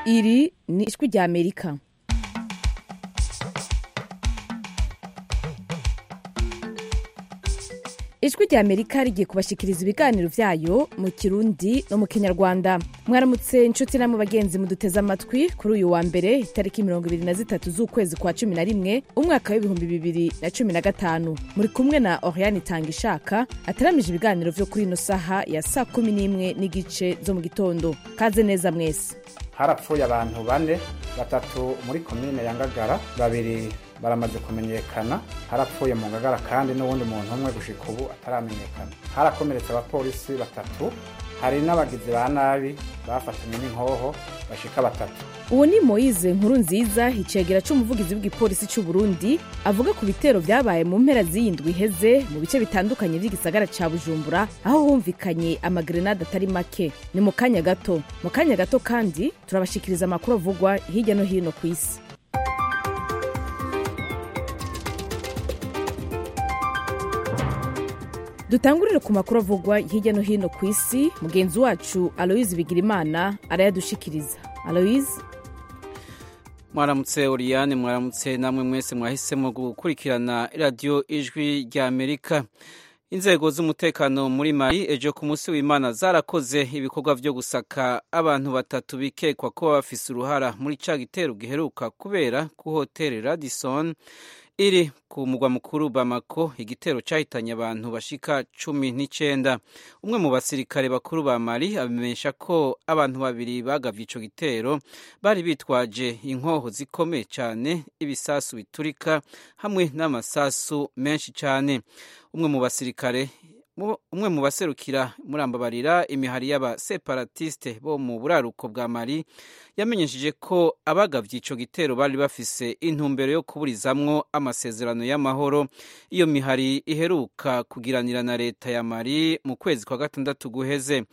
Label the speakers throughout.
Speaker 1: iri ni ijwi rya amerika ijwi rya amerika rigiye kubashikiriza ibiganiro vyayo mu kirundi no mu kinyarwanda mwaramutse inshuti namwe bagenzi muduteze amatwi kuri uyu wa mbere itariki mirongo ibiri na zitatu z'ukwezi kwa cumi na rimwe umwaka w'ibihumbi bibiri na cumi na gatanu muri kumwe na oriane itanga ishaka ataramije ibiganiro vyo kuri ino saha ya saa kumi n'imwe n'igice zo mu gitondo kaze neza mwese
Speaker 2: harapfuye abantu bane batatu muri komine ya ngagara babiri baramaze kumenyekana harapfuye mu ngagara kandi n'uwundi muntu umwe gushika ubu ataramenyekana harakomeretse abapolisi batatu hari n'abagizi ba nabi bafatanywe n'inkoho bashika batatu
Speaker 1: uwo ni moyize nkuru nziza icegera c'umuvugizi w'igipolisi c'u burundi avuga ku bitero vyabaye mu mpera z'iyindwi iheze mu bice bitandukanye vy'igisagara ca bujumbura aho humvikanye amagrenade atari make ni mu kanya gato mu kanya gato kandi turabashikiriza amakuru avugwa hirya no hino ku isi dutangurire ku makuru avugwa hirya no hino ku isi mugenzi wacu aloyize bigirimana arayadushikiriza aloyize
Speaker 3: mwaramutse oriyane mwaramutse namwe mwese mwahisemo gukurikirana radiyo ijwi rya amerika inzego z'umutekano muri mari ejo ku munsi w'imana zarakoze ibikorwa vyo gusaka abantu batatu bikekwa ko bafise uruhara muri ca gitero giheruka kubera ku hoteli radison iri ku mugwa mukuru bamako igitero cyahitanye abantu bashika cumi n'icenda umwe mu basirikare bakuru ba mali abimenyesha ko abantu babiri bagavye ico gitero bari bitwaje inkoho zikomeye cane ibisasu biturika hamwe n'amasasu menshi cane umwe mu basirikare umwe mu baserukira murambabarira imihari y'abaseparatiste bo mu buraruko bwa mali yamenyesheje ko abagavye ico gitero bari bafise intumbero yo kuburizamwo amasezerano y'amahoro iyo mihari iheruka kugiranira na leta ya mali mu kwezi kwa gatandatu guheze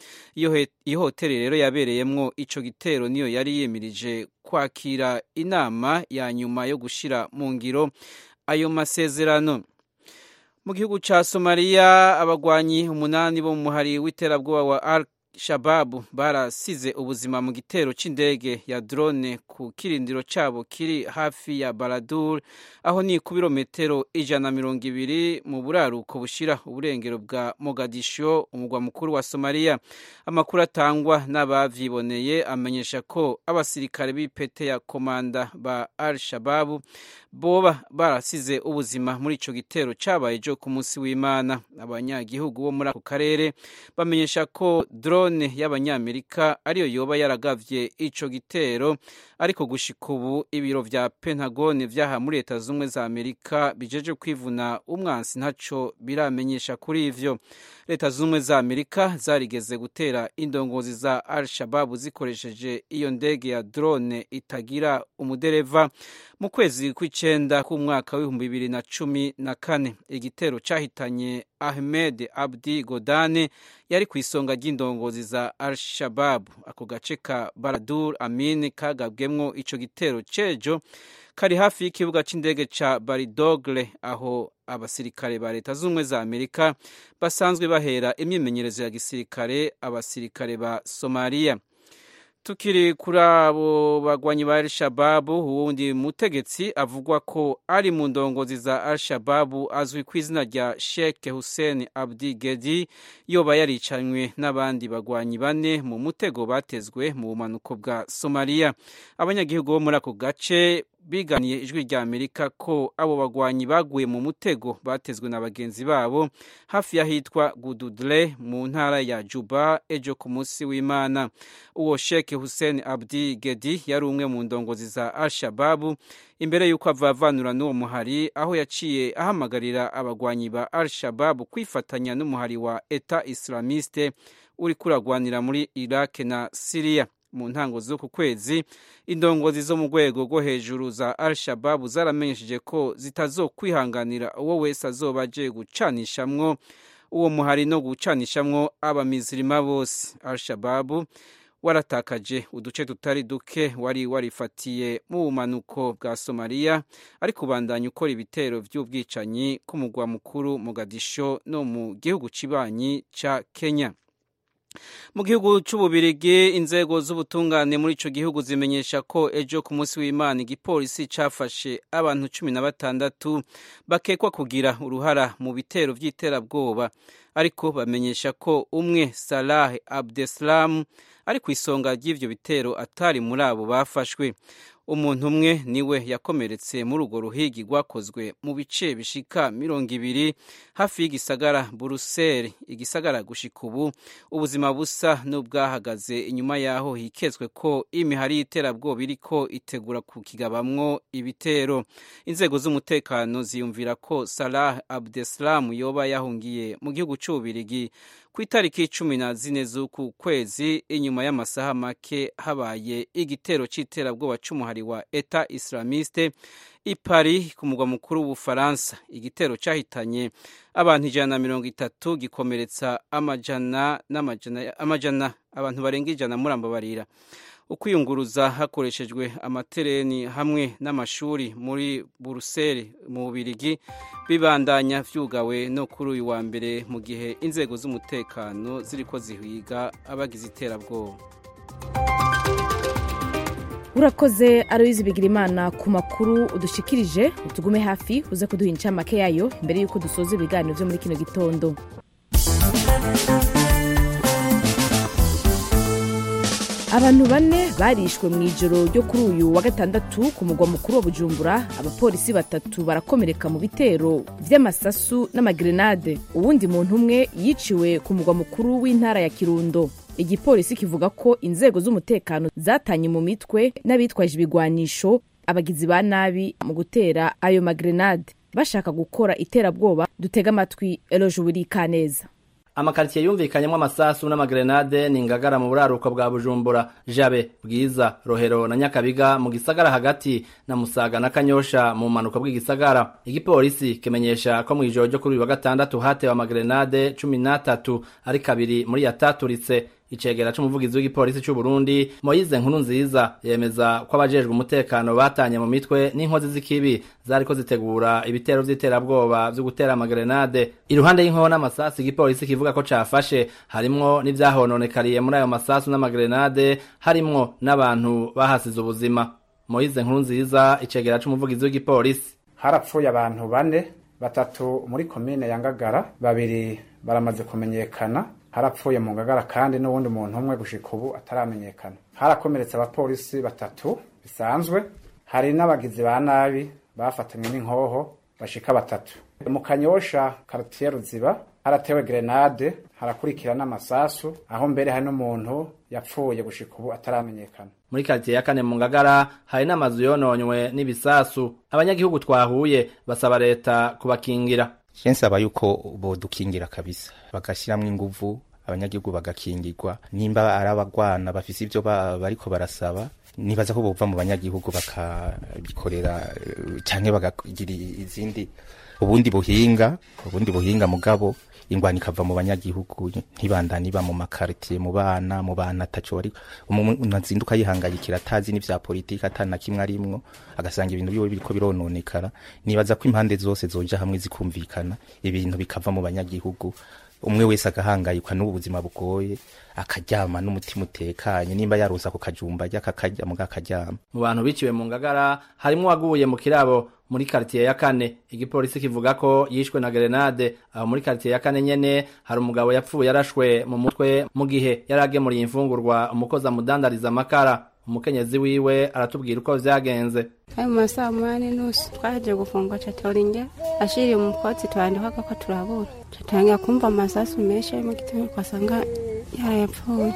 Speaker 3: iyo hoteli rero yabereyemwo ico gitero niyo yari yimirije kwakira inama ya nyuma yo gushira mu ngiro ayo masezerano mu gihugu ca somaliya abagwanyi umunani bo mu muhari w'iterabwoba wa al shababu barasize ubuzima mu gitero c'indege ya drone ku kirindiro cabo kiri hafi ya baradur aho ni ku birometero ijana na mirongo ibiri mu buraruko bushira uburengero bwa mogadisho umugwa mukuru wa somaliya amakuru atangwa n'abavyiboneye amenyesha ko abasirikare b'ipete ya komanda ba al shababu boba barasize ubuzima muri ico gitero cabaye ejo ku munsi w'imana abanyagihugu bo muri ako karere bamenyesha ko drone y'abanyamerika ariyo yoba yaragavye ico gitero ariko gushika ubu ibiro vya pentagone vyaha muri leta z'ubumwe za amerika bijeje kwivuna umwansi ntaco biramenyesha kuri ivyo leta z'ubumwe za amerika zarigeze gutera indongozi za al shababu zikoresheje iyo ndege ya drone itagira umudereva mu kwezi kw'icenda k'umwaka w'ibihumbi bibiri na cumi na kane igitero cahitanye ahmed abdi godane yari ku isonga ry'indongozi za al shababu ako gace ka baradur amin kagabwemwo ico gitero cejo kari hafi y'ikibuga c'indege ca baridogle aho abasirikare ba leta z'ubumwe za amerika basanzwe bahera imyimenyerezo ya gisirikare abasirikare ba somaliya tukiri kuri abo bagwanyi ba al-shababu uwundi mutegetsi avugwa ko ari mu ndongozi za al-shababu azwi ku izina rya sheikh hussein abdi gedi yoba yaricanywe n'abandi bagwanyi bane mu mutego batezwe mu bumanuko bwa somaliya abanyagihugu bo muri ako gace biganiye ijwi rya amerika ko abo bagwanyi baguye mu mutego batezwe na bagenzi babo hafi y'ahitwa gududre mu ntara ya juba ejo ku munsi w'imana uwo sheke hussein abdi gedi yari umwe mu ndongozi za al shababu imbere y'uko avavanura n'uwo muhari aho yaciye ahamagarira abagwanyi ba al shababu kwifatanya n'umuhari wa eta islamiste uri kuragwanira muri iraq na siriya mu ntango z'uku kwezi indongozi zo mu rwego rwo hejuru za al shababu zaramenyesheje ko zitazokwihanganira uwo wese azoba aje gucanishamwo uwo muhari no gucanishamwo abamizirima bose al shababu waratakaje uduce tutari duke wari warifatiye mu bumanuko bwa somaliya ariko ubandanya ukora ibitero by'ubwicanyi k'umugwa mukuru mugadisho no mu gihugu kibanyi ca kenya mu gihugu c'ububirigi inzego z'ubutungane muri ico gihugu zimenyesha ko ejo ku munsi w'imana igipolisi cafashe abantu cumi na batandatu bakekwa kugira uruhara mu bitero vy'iterabwoba ariko bamenyesha ko umwe salah abdeslam ari ku isonga ry'ivyo bitero atari muri abo bafashwe umuntu umwe niwe yakomeretse muri urwo ruhigi rwakozwe mu bice bishika mirongo ibiri hafi y'igisagara buruseli igisagara gushika ubu ubuzima busa n'ubwahagaze inyuma yaho hikezwe ko imihari y'iterabwoba iriko itegura kukigabamwo ibitero inzego z'umutekano ziyumvira ko salah abdeslam yoba yahungiye mu gihugu c'ububirigi ku itariki cumi na zine z'uku kwezi inyuma y'amasaha make habaye igitero c'iterabwoba c'umuhari wa eta islamiste i Paris ku mugwa mukuru w'ubufaransa igitero cyahitanye abantu ijana na mirongo itatu gikomeretsa amajana n'amajana amajana abantu barenga ijana murambabarira ukwiyunguruza hakoreshejwe amatereni hamwe n'amashuri muri buruseli mu bubirigi bibandanya vyugawe no kuri uyu wa mbere mu gihe inzego z'umutekano ziriko zihiga abagize iterabwoba
Speaker 1: urakoze aroyizi bigira imana ku makuru udushikirije utugume hafi uze kuduha incamake yayo mbere y'uko dusoza ibiganiro byo muri kino gitondo abantu bane barishwe mu ijoro ryo kuri uyu wa gatandatu ku mugwa mukuru wa bujumbura abapolisi batatu barakomereka mu bitero vy'amasasu n'amagrenade uwundi muntu umwe yiciwe ku mugwa mukuru w'intara ya kirundo igipolisi kivuga ko inzego z'umutekano zatanye mu mitwe n'abitwaje ibigwanisho abagizi ba nabi mu gutera ayo magrenade bashaka gukora iterabwoba dutega amatwi eloje kaneza
Speaker 4: amakaritsiye yumvikanyemo amasasu n'amagrenade ni ingagara mu buraruko bwa bujumbura jabe bwiza rohero na nyakabiga mu gisagara hagati na musaga na kanyosha mu mpanuka bw'igisagara igipolisi kimenyesha ko mu ijoro ryo kuri uyu wa gatandatu hatewe amagrenade cumi n'atatu ari kabiri muri yataturitse icegera c'umuvugizi w'igipolisi c'u Burundi Moyize nkuru nziza yemeza ko abajejwe umutekano batanye mu mitwe n'inkozi z'ikibi zariko zitegura ibitero vy'iterabwoba vyo gutera amagrenade iruhande y'inkoho n'amasasu igipolisi kivuga ko cafashe harimwo n'ivyahononekariye muri ayo masasu n'amagrenade harimwo n'abantu bahasize ubuzima Moyize nkuru nziza icegera c'umuvugizi w'igipolisi
Speaker 2: harapfuye abantu bane batatu muri komine ya Ngagara babiri baramaze kumenyekana harapfuye mu ngagara kandi n'uwundi muntu umwe gushika ubu ataramenyekana harakomeretse abapolisi batatu bisanzwe hari n'abagizi ba nabi bafatanywe n'inkoho bashika batatu mu kanyosha kartiye ruziba haratewe grenade harakurikira n'amasasu aho mbere hari n'umuntu yapfuye gushika ubu ataramenyekana
Speaker 4: muri karitiye ya kane mu ngagara hari n'amazu yononywe n'ibisasu abanyagihugu twahuye basaba leta kubakingira
Speaker 5: nsaba yuko bodukingira kabisa bagashyiramo inguvu abanyagihugu bagakingirwa nimba ari abagwana bafise ivyo bariko barasaba nibaza ko bova mu banyagihugu bakabikorera canke bakagira izindi ubundi buhinga ubundi buhinga mugabo ingwani ikava mu banyagihugu ntibandani iba mu makaritiye mu bana mu bana ataco bari umuntu azinduka yihangayikira atazi n'ivya politiki atana kimwe arimwo agasanga ibintu biwe biriko birononekara nibaza ko impande zose zoja hamwe zikumvikana ibintu bikava mu banyagihugu umwe wese agahangayikwa n'ubuzima bugoye akaryama n'umutima utekanye nimba yarusa ku kajumba ajya kakarya muga akaryama
Speaker 4: mu bantu biciwe mu ngagara harimwo uwaguye mu kirabo muri karitiye ya kane igipolisi kivuga ko yishwe na grenade aho muri karitiye ya kane nyene hari umugabo yapfuye yarashwe mu mutwe mu gihe yari agemuriye imfungurwa umukozi amudandariza amakara umukenyezi wiwe aratubwira uko vyagenze
Speaker 6: ayo masaha munani nusu twaje gufungwa catoringe ashiriye mu kotsi twandikwaga ko turabura catangira kumva amasasu menshi ari mu gitondo twasanga yarayapfuye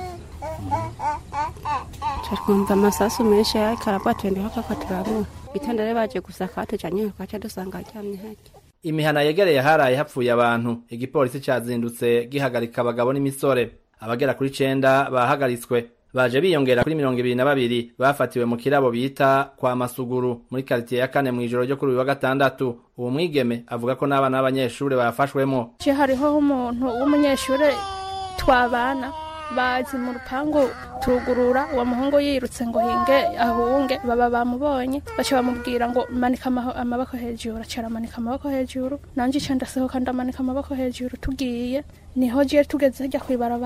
Speaker 6: twumva amasasu menshi ariko arabwa twandikwaga ko turabura gitondo rero baje gusaka tujanye twaca dusanga aryamye harya
Speaker 4: imihana yegereye haraye hapfuye abantu igipolisi cazindutse gihagarika abagabo n'imisore abagera kuri cenda bahagaritswe baje biyongera kuri mirongo ibiri na babiri bafatiwe mu kirabo bita kwa masuguru muri karitiye ya kane mw'ijoro ryo kuri uyu wa gatandatu uwo mwigeme avuga ko n'abana b'abanyeshure bafashwemo
Speaker 7: je hariho umuntu w'umunyeshure twabana bazi mu rupangu turugurura uwo muhungu yirutse ngo hinge ahunge baba bamubonye baca bamubwira ngo manika amaboko hejuru acara amanika amaboko hejuru nanje ica ndasohoka ndamanika amaboko hejuru tugiye niho je tugeze hirya kw'ibarabara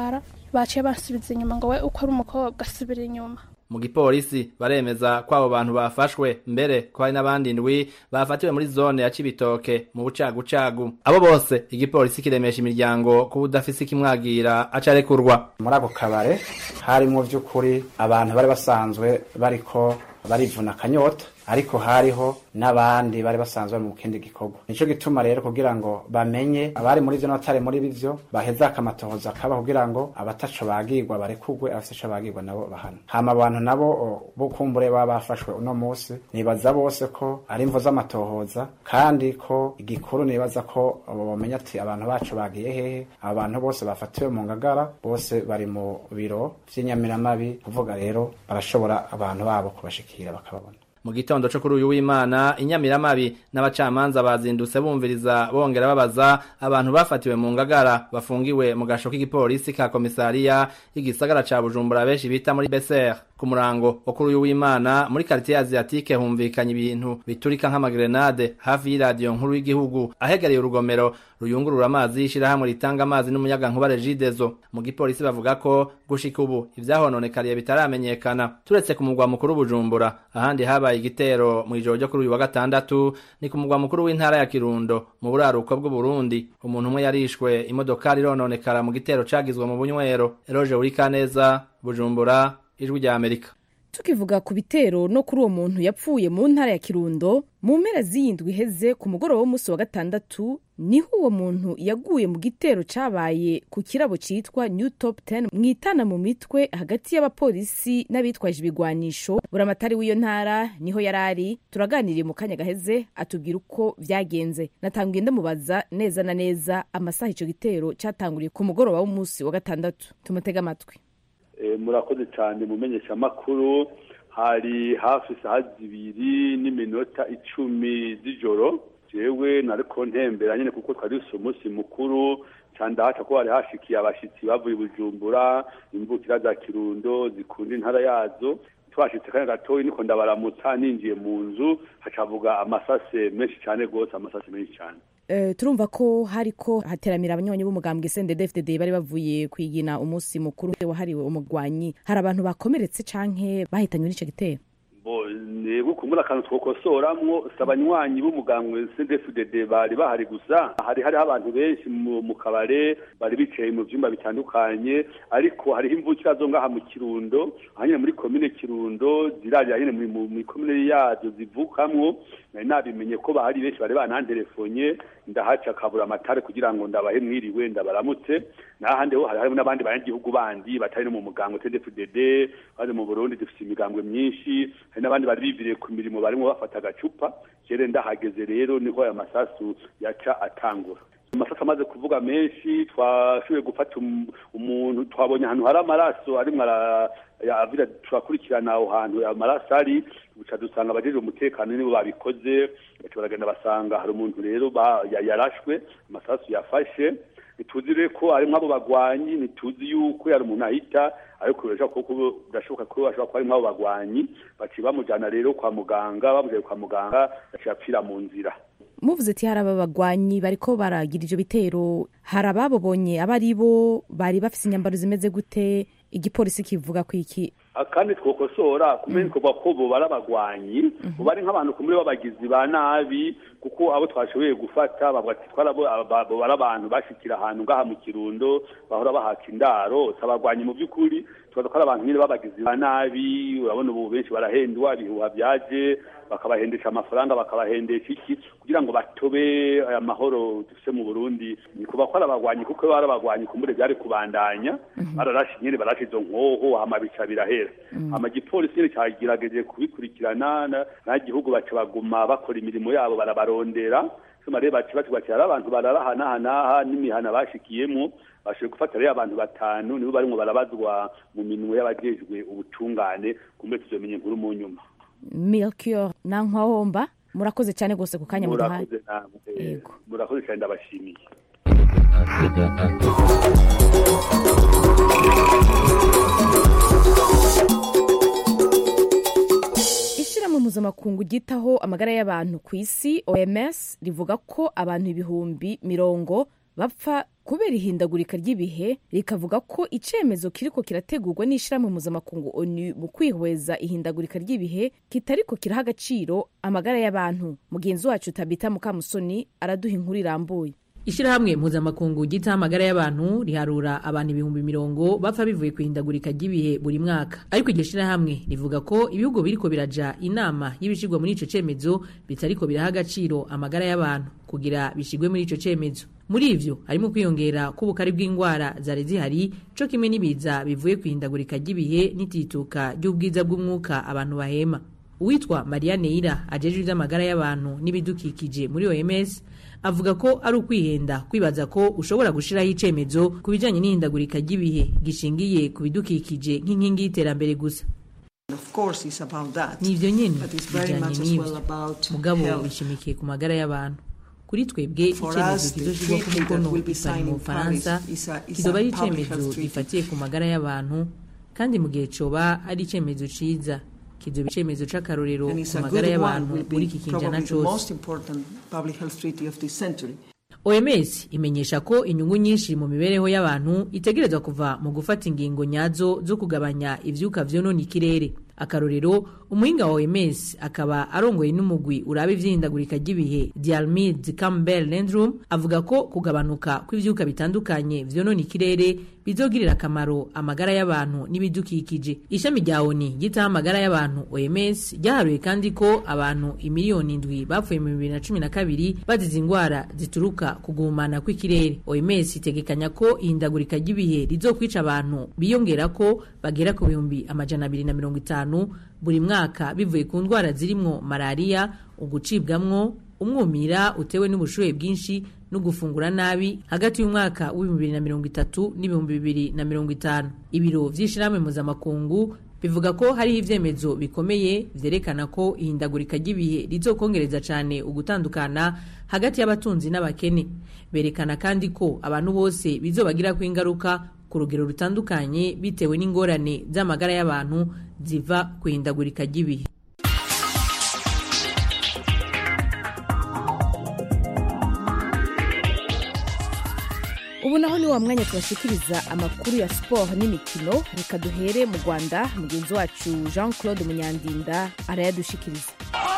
Speaker 7: baciye bansubiza inyuma ngo we uko ari umukobwa asubira inyuma
Speaker 4: mu gipolisi baremeza ko abo bantu bafashwe mbere ko hari n'abandi ndwi bafatiwe muri zone ya cibitoke mu bucagucagu abo bose igipolisi kiremesha imiryango kuba udafise ikimwagira aca arekurwa
Speaker 2: muri ako kabare harimo by'ukuri abantu bari basanzwe bariko barivuna akanyota ariko hariho n'abandi bari basanzwe mu kindi gikorwa nico gituma rero kugira ngo bamenye abari muri vyo n'abatari muri bivyo baheza akamatohoza kaba kugira ngo abataco bagirwa barekugwe abafise ico bagirwa nabo bahana hama abantu nabo bo kumbure baba bafashwe uno musi nibaza bose ko ari imvo z'amatohoza kandi ko igikuru nibaza ko bomenya ati abantu bacu bagiye hehe abantu bose bafatiwe mu ngagara bose bari mu biro vy'inyamiramabi kuvuga rero barashobora abantu babo kubashikira bakababona
Speaker 4: mu gitondo co kuri uyu w'imana inyamiramabi n'abacamanza bazindutse bumviriza bongera babaza abantu bafatiwe mu ngagara bafungiwe mu gasho k'igipolisi ka komisariya y'igisagara ca bujumbura benshi bita muri beser ku murango wo kuri uyu w'imana muri karitiye asiatike humvikanye ibintu biturika nk'amagrenade hafi y'iradiyo nkuru y'igihugu ahegereye urugomero ruyungurura amazi y'ishirahamwe ritanga amazi n'umuyaga nkuba regidezo mu gipolisi bavuga ko gushika ubu ivyahononekariye bitaramenyekana turetse ku mugwa mukuru bujumbura ahandi habaye igitero mu ijoro ryo kuri uyu wa gatandatu ni ku mugwa mukuru w'intara ya kirundo mu buraruko bw'uburundi umuntu umwe yarishwe imodokari irononekara mu gitero cagizwe mu bunywero eroje urikaneza bujumbura ijwi rya amerika
Speaker 1: tukivuga ku bitero no kuri uwo muntu yapfuye mu ntara ya kirundo mu mpera z'iyindwi iheze ku mugoroba w'umunsi wa gatandatu niho uwo muntu yaguye mu gitero cabaye ku kirabo citwa new top 10 mwitana mu mitwe hagati y'abapolisi n'abitwaje ibigwanisho buramatari w'iyo ntara niho yari ari turaganiriye mu kanya gaheze atubwira uko vyagenze natanguye ndamubaza neza na neza amasaha ico gitero catanguriye ku mugoroba w'umunsi wa gatandatu tumutega amatwi
Speaker 8: murakoze cyane mu menyeshamakuru hari hafi isaha zibiri n'iminota icumi z'ijoro jewe nariko ntembera nyine kuko twari dufise umunsi mukuru candahaca ko hari hashikiye abashitsi bavuye bujumbura imvukira za kirundo zikunda intara yazo twashitse kanya gatoyi niko ndabaramutsa ninjiye mu nzu hacavuga amasase menshi cane rwose amasase menshi cane
Speaker 1: Uh, turumva ko hariko hateramira abanywanyi b'umugambwe CNDD-FDD bari bavuye kwigina umunsi mukuru wahariwe umugwanyi hari abantu bakomeretse canke bahitanywe n'ico gitero
Speaker 8: nego kumbura akantu twokosoramwo si abanywanyi b'umugambwe CNDD-FDD bari bahari gusa hari hariho abantu benshi mu kabare bari bicaye mu vyumba bitandukanye ariko hariho imvukira zo ngaha mu kirundo ahanyene muri komine kirundo zirarira nyene muri komine yazo zivukamwo nari nabimenye ko bahari benshi bari bananterefonye ndahaca kabura amatare kugira ngo ndabahe mwiriwe ndabaramutse n'ahandi ho hari harimo n'abandi banyagihugu bandi batari no mu mugambwe CNDD-FDD bari mu Burundi dufite imigambwe myinshi hari n'abandi bari biviriye ku mirimo barimo bafata agacupa jere ndahageze rero niho aya masasu yaca atangura amasasu amaze kuvuga menshi twashoboye gufata umuntu twabonye ahantu hari amaraso arimwo avira turakurikirana aho hantu amaraso ari buca dusanga abajejwe umutekano nibo babikoze baca baragenda basanga hari umuntu rero yarashwe amasasu yafashe ntituzi rero ko harimwo abo bagwanyi ntituzi yuko yari umuntu ahita ariko birashoboka ko bashobora kuba harimwo abo bagwanyi baciye bamujana rero kwa muganga bamujanye kwa muganga yaciye apfira mu nzira
Speaker 1: muvuze ati hari aba bagwanyi bariko baragira ivyo bitero hari ababobonye aba ari bo bari bafise inyambaro zimeze gute igipolisi kivuga ko iki
Speaker 8: kandi twokosora kumenya ko ko bo barabagwanyi bo bari nk'abantu kumuri b'abagizi ba nabi kuko abo twashoboye gufata bavuga ati twarabo bari abantu bashikira ahantu ngaha mu kirundo bahora bahaka indaro sabagwanyi mu by'ukuri tubaza ko ari abantu nyine b'abagizi ba nabi urabona ubu benshi barahendwa ibihuha byaje bakabahendesha amafaranga bakabahendesha iki kugira ngo batobe aya mahoro dufise mu Burundi ni kuba ko arabagwanyi kuko barabagwanyi kumure byari kubandanya bararashe nyine barashe izo nkoho hama bica birahera hama igipolisi nyine cyagerageje kubikurikirana n'igihugu baca baguma bakora imirimo yabo barabarondera soma rero baci batubakira ari abantu bararahanahanaha n'imihana bashikiyemo bashoboye gufata rero abantu batanu nibo barimo barabazwa mu minwe y'abajejwe ubutungane kumbe tuzomenye inkuru mu nyuma
Speaker 1: milkior na nkwahomba murakoze cyane rwose ku kanya muduhaye
Speaker 8: murakoze namwe murakoze cyane ndabashimiye
Speaker 1: ishyirahamwe mpuzamakungu ryitaho amagara y'abantu ku isi oms rivuga ko abantu ibihumbi mirongo bapfa kubera ihindagurika ry'ibihe rikavuga ko icemezo kiriko kirategurwa n'ishirahamwe mpuzamakungu onu mu kwihweza ihindagurika ry'ibihe kitariko kiraha agaciro amagara y'abantu mugenzi wacu tabita mukamusoni araduha inkuru irambuye
Speaker 9: ishirahamwe mpuzamakungu ryitaho amagara y'abantu riharura abantu ibihumbi mirongo bapfa bivuye ku ihindagurika ry'ibihe buri mwaka ariko iryo shirahamwe rivuga ko ibihugu biriko biraja inama y'ibishirwa muri ico cemezo bitariko biraha agaciro amagara y'abantu kugira bishigwe muri ico cemezo muri ivyo harimo kwiyongera k'ubukari bw'indwara zari zihari co kimwe n'ibiza bivuye ku ihindagurika ry'ibihe n'itituka ry'ubwiza bw'umwuka abantu bahema uwitwa mariya neira ajejwe ivy'amagara y'abantu n'ibidukikije muri oms avuga ko ari ukwihenda kwibaza ko ushobora gushiraho icemezo ku bijanye n'ihindagurika ry'ibihe gishingiye ku bidukikije nk'inkingi y'iterambere gusa ni ivyo nyene bijanye n'ivyo mugabo bishimikiye ku magara y'abantu kuri twebwe icemezo kizoshirwa ku mukono ipari mu bufaransa kizoba ari icemezo gifatiye ku magara y'abantu kandi mu gihe coba ari icemezo ciza kizoba icemezo c'akarorero ku magara y'abantu muri iki kinjana cose oms imenyesha ko inyungu nyinshi mu mibereho y'abantu itegerezwa kuva mu gufata ingingo nyazo zo kugabanya ivyuka vyonona ikirere akarorero umuhinga wa oms akaba arongoye n'umugwi uraba ivyihindagurika ry'ibihe dialmid campbell landrum avuga ko kugabanuka kw'ivyuka bitandukanye vyonona ikirere bizogirira akamaro amagara y'abantu n'ibidukikije ishami rya oni ryitaho amagara y'abantu oms ryaharuye kandi ko abantu imiliyoni indwi bapfuye mu bibiri na cumi na kabiri bazize ingwara zituruka ku guhumana kw'ikirere oms itegekanya ko ihindagurika ry'ibihe rizokwica abantu biyongera ko bagera ku bihumbi amajana abiri na mirongo itanu buri mwaka bivuye ku ndwara zirimwo malariya ugucibwamwo umwumira utewe n'ubushuhe bwinshi no gufungura nabi hagati y'umwaka w'ibihumbi bibiri na mirongo itatu n'ibihumbi bibiri na mirongo itanu ibiro vy'ishirahamwe mpuzamakungu bivuga ko hariho ivyemezo bikomeye vyerekana ko ihindagurika ry'ibihe rizokongereza cane ugutandukana hagati y'abatunzi n'abakene berekana kandi ko abantu bose bizobagirako ingaruka ku rugero rutandukanye bitewe n'ingorane z'amagara y'abantu ziva ku ihindagurika ry'ibihe
Speaker 1: ubu naho ni wa mwanya tubashikiriza amakuru ya siporo n'imikino reka duhere mu rwanda mugenzi wacu jean claude munyandinda arayadushikiriza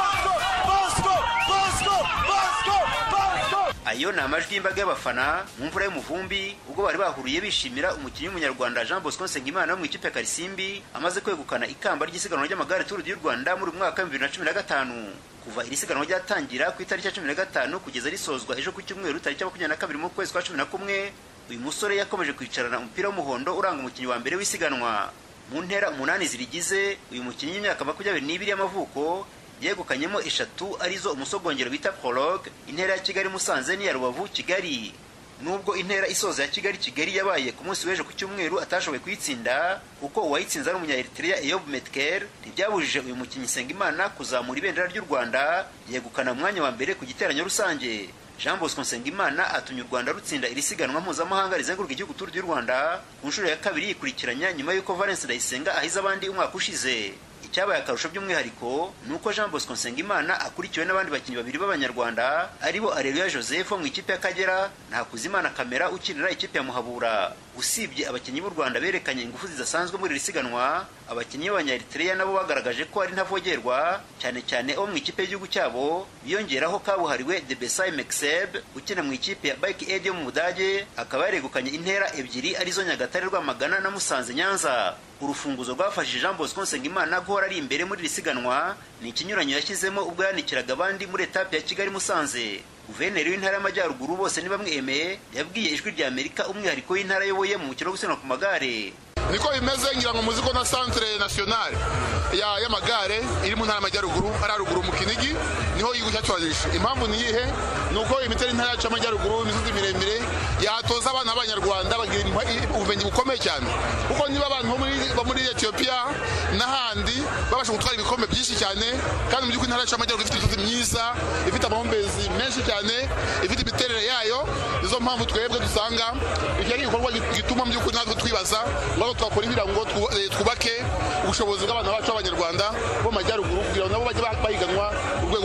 Speaker 10: ayo ni amajwi y'imbaga y'abafana mu mvura y'umuvumbi ubwo bari bahuriye bishimira umukinnyi w'umunyarwanda jean bosco nsengimana wo mu ikipe ya karisimbi amaze kwegukana ikamba ry'isiganwa ry'amagare turu y'u rwanda muri mwaka wa bibiri na cumi na gatanu kuva iri siganwa ryatangira ku itariki ya cumi na gatanu kugeza risozwa ejo ku cyumweru tariki ya makumyabiri na kabiri mu kwezi kwa cumi na kumwe uyu musore yakomeje kwicarana umupira w'umuhondo uranga umukinnyi wa mbere w'isiganwa mu ntera umunani zirigize uyu mukinnyi w'imyaka makumyabiri n'ibiri y'amavuko yegukanyemo eshatu arizo umusogongero bita prologue intera ya kigali musanze n'iya rubavu kigali nubwo intera isoza ya kigali kigali yabaye ku munsi w'ejo ku cyumweru atashoboye kuyitsinda kuko uwayitsinze ari umunya-eritrea eyob metker ntibyabujije uyu mukinnyi nsengimana kuzamura ibendera ry'u rwanda yegukana umwanya wa mbere ku giteranyo rusange jean bosco nsengimana atumye u rwanda rutsinda iri siganwa mpuzamahanga rizenguruka igihugu turu ry'u rwanda ku nshuro ya kabiri yikurikiranya nyuma y'uko valence ndayisenga ahize abandi umwaka ushize icyabaye akarusho by'umwihariko ni uko jean bosco nsengimana akurikiwe n'abandi bakinnyi babiri b'abanyarwanda aribo areruya joseph wo mu ikipe y'akagera na hakuzimana kamera ukinira ikipe ya muhabura usibye abakinnyi b'u rwanda berekanye ingufu zidasanzwe muri iri siganwa abakinnyi b'abanyaeritrea nabo bagaragaje ko ari ntavogerwa cyane cyane abo mu ikipe y'igihugu cyabo biyongeraho kabuhariwe de besai mexeb ukina mu ikipe ya bike aid yo mu budage akaba yaregukanye intera ebyiri arizo nyagatare rwamagana na musanze nyanza urufunguzo rwafashije jean bosco nsengimana guhora ari imbere muri iri siganwa ni ikinyuranyo yashyizemo ubwo yanikiraga abandi muri etape ya kigali musanze guverineri w'intara y'amajyaruguru bose ni bamwe emeye yabwiye ijwi rya amerika umwihariko w'intara ayoboye mu mukino wo gusiganwa ku magare
Speaker 11: niko bimeze ngira ngo muzi ko na centre nationale y'amagare iri mu ntara y'amajyaruguru ari haruguru mu kinigi niho igihugu cyacu wazirisha impamvu ni iyihe ni uko imitera intara yacu y'amajyaruguru imisozi miremire yatoza abana b'abanyarwanda bagira ubumenyi bukomeye cyane kuko niba abantu bo muri etiyopiya n'ahandi babasha gutwara ibikombe byinshi cyane kandi mu by'ukuri intara yacu y'amajyaruguru ifite imisozi myiza ifite amahumbezi menshi cyane ifite imiterere yayo nizo mpamvu twebwe dusanga iki ari igikorwa gituma mu by'ukuri natwe twibaza ngo twakora ibira ngo twubake ubushobozi bw'abana bacu b'abanyarwanda bo mu majyaruguru kugira ngo nabo bajye bahiganwa ku rwego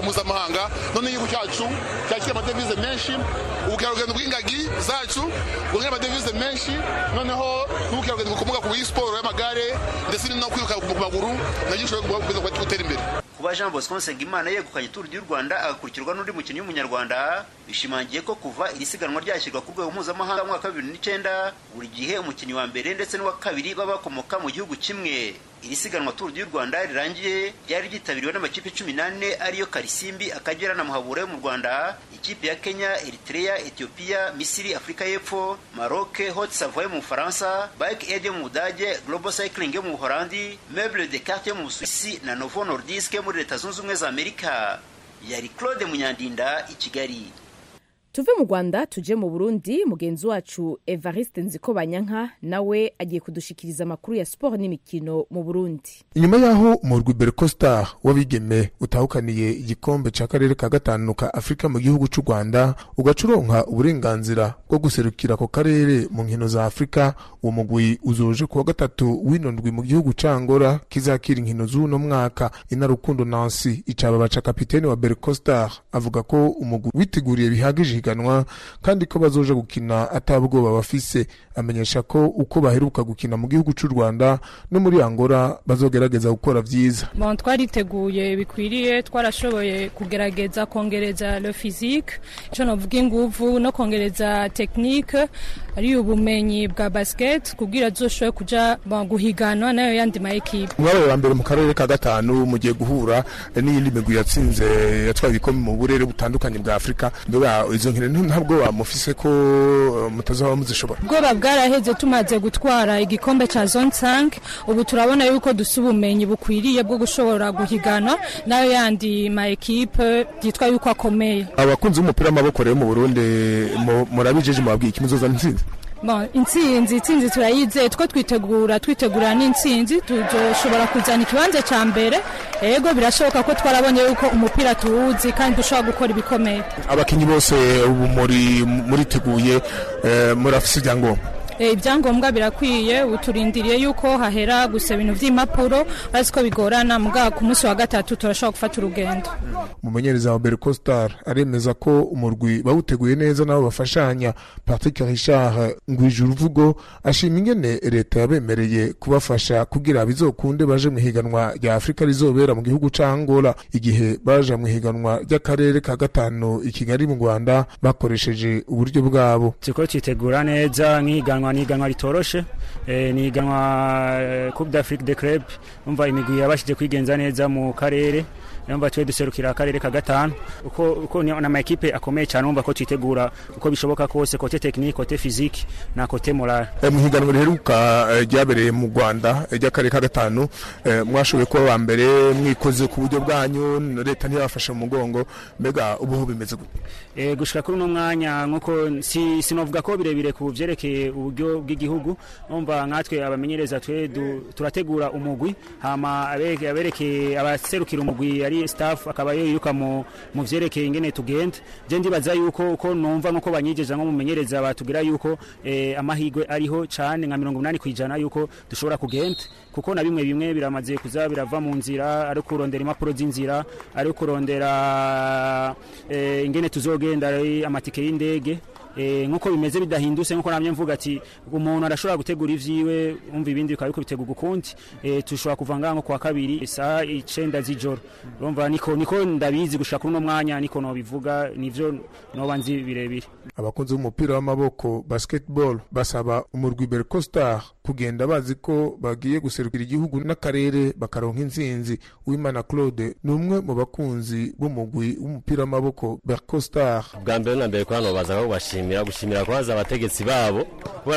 Speaker 11: mpuzamahanga none igihugu cyacu cyakira amadevize menshi ubukerarugendo bw'ingagi zacu bwongera amadevize menshi noneho n'ubukerarugendo bukomoka ku siporo y'amagare ndetse no kwiruka ku maguru nabyo bishobora gutera imbere
Speaker 10: kuba jean bosco nsengimana yegukanye turu du rwanda agakurikirwa n'undi mukinnyi w'umunyarwanda bishimangiye ko kuva iri siganwa ryashyirwa ku rwego mpuzamahanga mu mwaka wa bibiri n'icyenda buri gihe umukinnyi wa mbere ndetse n'uwa kabiri baba bakomoka mu gihugu kimwe iri siganwa turu du rwanda rirangiye ryari ryitabiriwe n'amakipe cumi n'ane ariyo karisimbi akagera na muhabura yo mu rwanda ikipe ya kenya eritrea ethiopia misiri afurika y'epfo maroc hot savoy mu bufaransa bike aid yo mu budage global cycling yo mu buholandi meuble de carte yo mu busuwisi na novo nordisk yo muri leta zunze ubumwe za amerika yari claude munyandinda i kigali
Speaker 1: tuve mu rwanda tuje mu burundi mugenzi wacu evariste nziko banyanka nawe agiye kudushikiriza amakuru ya siporo n'imikino mu burundi
Speaker 12: inyuma y'aho umurwi bercostar w'abigeme utahukaniye igikombe cya karere ka gatanu ka afurika mu gihugu cy'u rwanda ugaca uronka uburenganzira bwo guserukira ako karere mu nkino za afurika uwo mugwi uzoje kuwa gatatu w'ino ndwi mu gihugu ca ngora kizakira inkino z'uno mwaka inarukundo nansi icaba baca kapitene wa bercostar avuga ko umugwi witeguriye bihagije higanwa kandi ko bazoja gukina atabwoba bafise amenyesha ko uko baheruka gukina mu gihugu cy'u rwanda no muri angora bazogerageza gukora vyiza
Speaker 13: bon twariteguye bikwiriye twarashoboye kugerageza kongereza le physique ico novuga inguvu no kongereza technique ari ubumenyi bwa basket kugira zoshobore kuja guhiganwa nayo yandi ma ekipe
Speaker 12: mwabaye wa mbere mu karere ka gatanu mugiye guhura n'iyindi migwi yatsinze yatwaye ibikombe mu burere butandukanye bwa afurika mbega izo nkino ntabwo bamufise ko mutazaba muzishobora
Speaker 13: ubwoba bwaraheze tumaze gutwara igikombe ca zone 5 ubu turabona yuko dusa ubumenyi bukwiriye bwo gushobora guhiganwa nayo yandi ma ekipe yitwa yuko akomeye
Speaker 12: abakunzi b'umupira w'amaboko rero mu burundi murabijeje mubabwiye iki muzozana intsinzi
Speaker 13: bon intsinzi intsinzi turayizeye two twitegura twitegura n'intsinzi tuzoshobora kuzana ikibanza ca mbere ego birashoboka ko twarabonye yuko umupira tuwuzi kandi dushobora gukora ibikomeye
Speaker 12: abakinyi bose ubu muri muriteguye murafise ibyangombwa
Speaker 13: ibyangombwa birakwiye uturindiriye yuko hahera gusa ibintu by'impapuro bazi ko bigorana mugabo ku munsi wa gatatu turashobora gufata urugendo
Speaker 12: umumenyereza wa bercostar aremeza ko umurwi bawuteguye neza nabo bafashanya patrick richard ngwije uruvugo ashima ingene leta yabemereye kubafasha kugira bizokunde baje mu ihiganwa rya afurika rizobera mu gihugu ca angola igihe baje mu ihiganwa ry'akarere ka gatanu i kigali mu rwanda bakoresheje uburyo bwabo
Speaker 14: turiko twitegura neza nk'ihiganwa ni iganwa ritoroshe ni iganwa coupe d'afrique de club umva imigwi yabashije kwigenza neza mu karere yumva twe duserukira akarere ka gatanu uko uko ni na makipe akomeye cyane umva ko twitegura uko bishoboka kose kote technique kote physique na kote moral
Speaker 12: mu higanwa riheruka ryabereye mu Rwanda ry'akarere ka gatanu mwashoboye kuba ba mbere mwikoze ku buryo bwanyu leta ntiyabafashe mu mugongo mbega ubu bimeze gute
Speaker 14: eh gushika kuri uno mwanya nkuko si sinovuga ko birebire ku byerekeye uburyo bw'igihugu umva nkatwe abamenyereza twe turategura umugwi hama abereke abaserukira umugwi ari staff akaba yiruka mu mu vyerekeye ingene tugenda je ndibaza yuko uko numva nuko banyijeje nko mumenyereza batugira yuko eh, amahigwe ariho cane nka 80 kwijana yuko dushobora kugenda kuko na bimwe bimwe biramaze kuza birava mu nzira ari kurondera impapuro z'inzira ari kurondera eh, ingene tuzogenda amatike y'indege eh nkuko bimeze bidahindutse nkuko namye mvuga ati umuntu arashobora gutegura ivyiwe umva ibindi bikaba biko bitegura ukundi eh tushobora kuva ngango kwa kabiri isaha 9 z'ijoro urumva niko niko ndabizi gushaka kuri no mwanya niko no bivuga nivyo noba nzi birebire
Speaker 12: abakunzi b'umupira w'amaboko basketball basaba umurwi Bercostar kugenda bazi ko bagiye guserukira igihugu n'akarere bakaronka intsinzi Uwimana Claude ni umwe mu bakunzi b'umugwi w'umupira w'amaboko Bercostar
Speaker 15: bwa mbere na mbere kwano baza ko bashimira gushimira kwaza abategetsi babo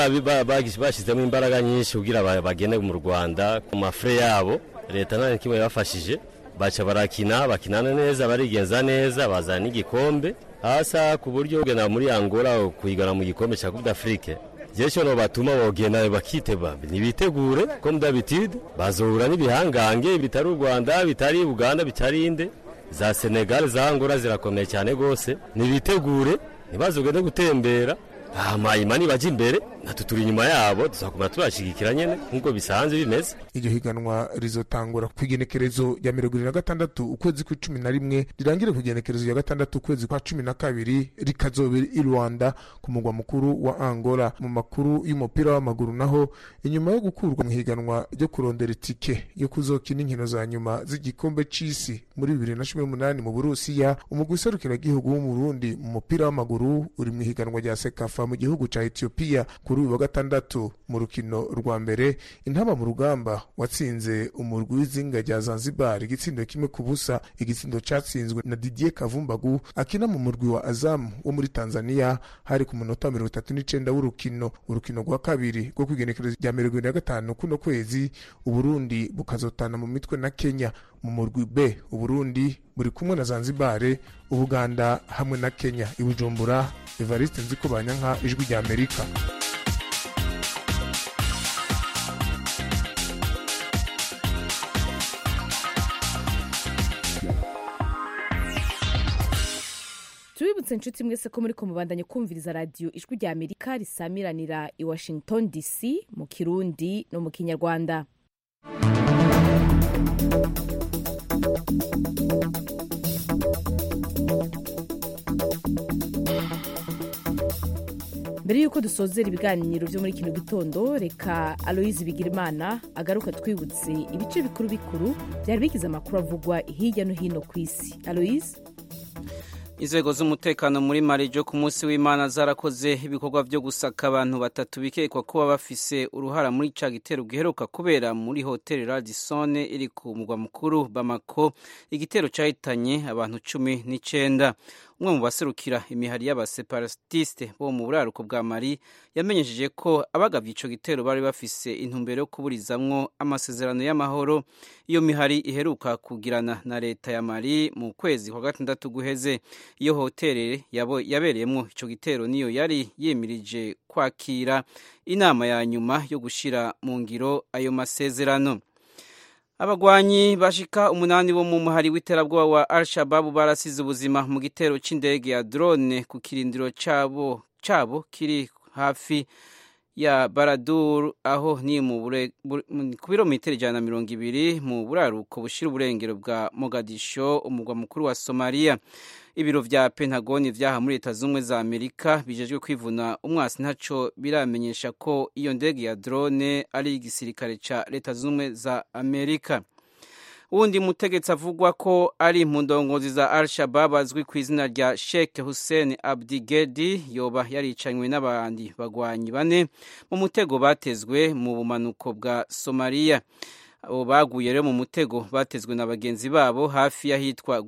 Speaker 15: bashyizemo imbaraga nyinshi kugira bagende mu Rwanda ku mafre yabo leta nta kimwe yabafashije baca barakina bakinana neza barigenza neza bazana n'igikombe hasa ku buryo gena muri Angola kuyigana mu gikombe cya Coupe d'Afrique jesho no batuma bogenda bakiteba nibitegure comme d'habitude bazohura n'ibihangange bitari u Rwanda bitari Uganda bitari inde za Senegal za Angola zirakomeye cyane gose nibitegure ntibazogende gutembera hama imani baje imbere natwe turi inyuma yabo tuzakomera tubashigikira nyene nk'uko bisanzwe bimeze
Speaker 12: iryo higanwa rizotangura ku igenekerezo rya mirongo ibiri na gatandatu ukwezi kw'icumi na rimwe rirangire ku igenekerezo rya gatandatu ukwezi kwa cumi na kabiri rikazobera i rwanda ku mugwa mukuru wa angola mu makuru y'umupira w'amaguru naho inyuma yo gukurwa mu higanwa ryo kurondera itike yo kuzokina inkino za nyuma z'igikombe c'isi muri bibiri na cumi n'umunani mu burusiya umugwi userukiragihugu w'umurundi mu mupira w'amaguru uri mu higanwa rya sekafa mu gihugu ca etiyopiya kuri uyu wa gatandatu mu rukino rwa mbere intaba mu rugamba watsinze umurwi w'izinga rya zanzibar igitsindo kimwe ku busa igitsindo catsinzwe na didier kavumbagu akina mu murwi wa azamu wo muri tanzania hari ku munota mirongo itatu n'icenda w'urukino urukino rwa kabiri rwo kwigenekerezo rya mirongo ibiri na gatanu kuno kwezi uburundi bukazotana mu mitwe na kenya mu murwi b uburundi buri kumwe na zanzibare ubuganda hamwe na kenya i bujumbura evariste nziko banyanka ijwi rya amerika
Speaker 1: tubibutse inshuti mwese ko muri kumubandanye kumviriza radiyo ijwi rya amerika risamiranira i washington dc mu kirundi no mu kinyarwanda mbere y'uko dusozera ibiganiro byo muri kino gitondo reka aloyizi bigirimana agaruka twibutse ibice bikuru bikuru byari bigize amakuru avugwa hirya no hino ku isi aloyizi
Speaker 3: inzego z'umutekano muri marijo ku munsi w'imana zarakoze ibikorwa byo gusaka abantu batatu bikekwa kuba bafise uruhara muri ca gitero giheruka kubera muri hoteli radisone iri ku mugwa mukuru bamako igitero cahitanye abantu cumi n'icenda umwe mu baserukira imihari y'abaseparatiste bo mu buraruko bwa mari yamenyesheje ko abagabye ico gitero bari bafise intumbero yo kuburizamwo amasezerano y'amahoro iyo mihari iheruka kugirana na leta ya mari mu kwezi kwa gatandatu guheze iyo hoteli yabereyemwo ico gitero niyo yari yemirije kwakira inama ya nyuma yo gushira mu ngiro ayo masezerano abagwanyi bashika umunani bo mu muhari w'iterabwoba wa al-shababu barasize ubuzima mu gitero c'indege ya drone ku kirindiro cabo cabo kiri hafi ya baradur aho ni mu ku birometero ijana na mirongo ibiri mu buraruko bushira uburengero bwa mogadisho umugwa mukuru wa somaliya ibiro vya pentagoni vyaha muri leta z'ubumwe za amerika bijejwe kwivuna umwasi ntaco biramenyesha ko iyo ndege ya drone ari igisirikare ca leta z'ubumwe za amerika wundi mutegetsi avugwa ko ari mu ndongozi za al shabab azwi ku izina rya sheikh hussein abdigedi yoba yaricanywe n'abandi bagwanyi bane mu mutego batezwe mu bumanuko bwa somaliya abo baguye rero mu mutego batezwe na bagenzi babo hafi y'ahitwa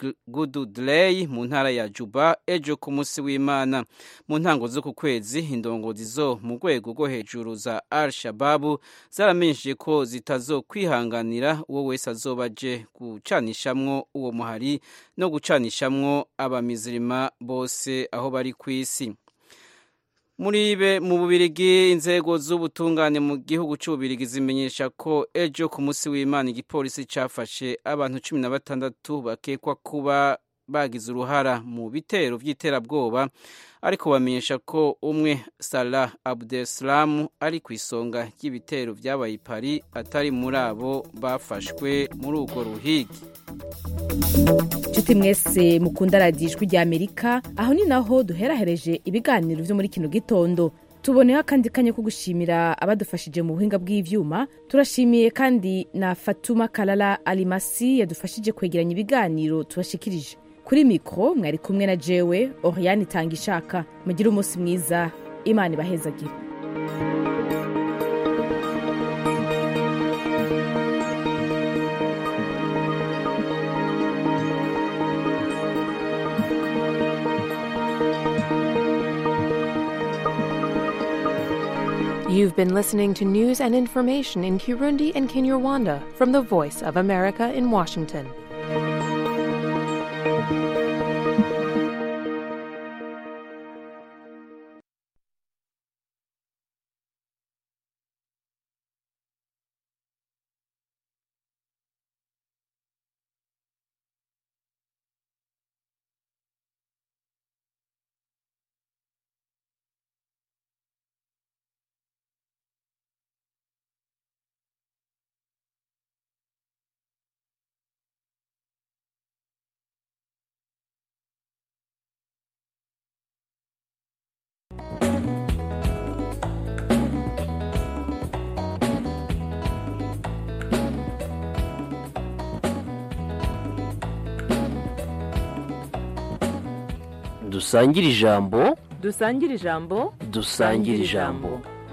Speaker 3: gududley mu ntara ya juba ejo ku munsi w'imana mu ntango z'uku kwezi indongozi zo mu rwego rwo hejuru za al shababu zaramenyesheje ko zitazokwihanganira uwo wese azoba aje gucanishamwo uwo muhari no gucanishamwo abamizirima bose aho bari ku isi muri be mu bubirigi inzego z'ubutungane mu gihugu cy'ububirigi zimenyesha ko ejo ku munsi w'imana igipolisi cyafashe abantu cumi na batandatu bakekwa kuba bagize uruhara mu bitero by'iterabwoba ariko bamenyesha ko umwe Salah Abdeslam ari ku isonga ry'ibitero byabaye i Paris atari muri abo bafashwe muri urwo ruhigi
Speaker 1: nshuti mwese mukunda radiyo ijwi rya amerika aho ni naho duherahereje ibiganiro byo muri kino gitondo tuboneho akandi kanya ko gushimira abadufashije mu buhinga bw'ibyuma turashimiye kandi na fatuma karara arimasi yadufashije kwegeranya ibiganiro tubashikirije kuri mikoro mwari kumwe na jewe oriyani itanga ishaka mugire umunsi mwiza imana ibahezagire
Speaker 16: You've been listening to news and information in Kirundi and Kinyarwanda from the Voice of America in Washington.
Speaker 17: dusangire ijambo
Speaker 16: dusangire ijambo
Speaker 17: dusangire ijambo